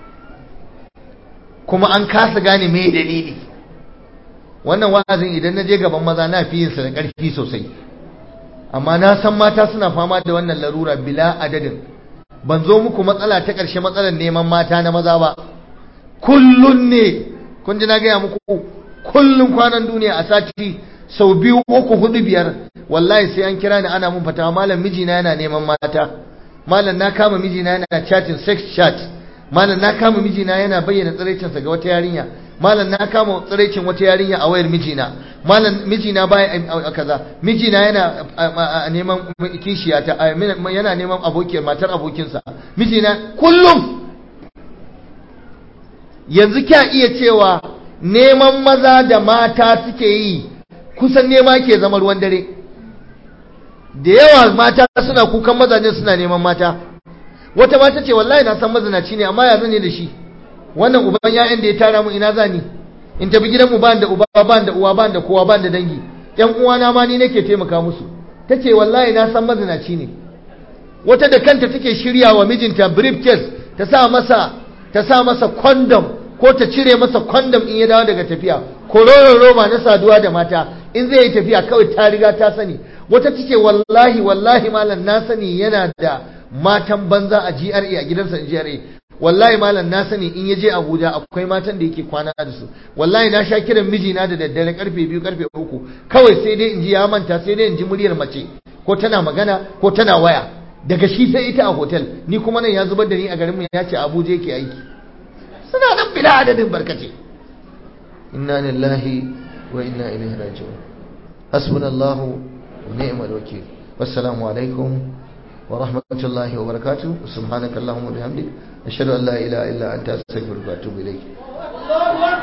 kuma an kasa gane me dalili wannan wa'azin idan na je gaban maza na fi yin sa da ƙarfi sosai amma na san mata suna fama da wannan larura bila adadin ban zo muku matsala ta ƙarshe matsalar neman mata na maza ba kullun ne kun ji na gaya muku kullun kwanan duniya a sati sau biyu uku hudu biyar wallahi sai an kira ni ana mun fatawa malam mijina yana neman mata malam na kama mijina yana chatting sex chat malam na kama mijina yana bayyana tsiraicinsa ga wata yarinya malam na kama tsiraicin wata yarinya a wayar mijina malam mijina baya kaza mijina yana neman kishiya ta yana neman abokiyar matar abokinsa mijina kullum yanzu kya iya cewa neman maza da mata suke yi kusan nema ke zama ruwan dare da yawa mata suna kukan mazajen suna neman mata wata mata ce wallahi na san mazinaci ne amma ya zane da shi wannan uban ya'yan da ya tara mu ina zani in tafi gidanmu ba da uba ba da uwa ba da kowa ba da dangi yan uwana ma ni nake taimaka musu tace wallahi na san mazinaci ne wata da kanta take shirya wa mijinta briefcase ta sa masa ta sa masa condom ko ta cire masa condom in ya dawo daga tafiya kororon roba na saduwa da mata in zai yi tafiya kawai ta riga ta sani wata take wallahi wallahi malam na sani yana da matan banza a GRA a gidansa a GRA wallahi malam na sani in ya je Abuja akwai matan da yake kwana da su wallahi na sha kiran mijina da daddare karfe biyu karfe uku kawai sai dai in ji ya manta sai dai in ji muryar mace ko tana magana ko tana waya daga shi sai ita a hotel ni kuma nan ya zubar da ni a garin mu ya ce Abuja yake aiki suna nan bila adadin barkace inna lillahi wa inna ilaihi raji'un hasbunallahu wa ni'mal wakeel wassalamu alaikum ورحمة الله وبركاته سبحانك اللهم وبحمدك أشهد أن لا إله إلا أنت أستغفرك وأتوب إليك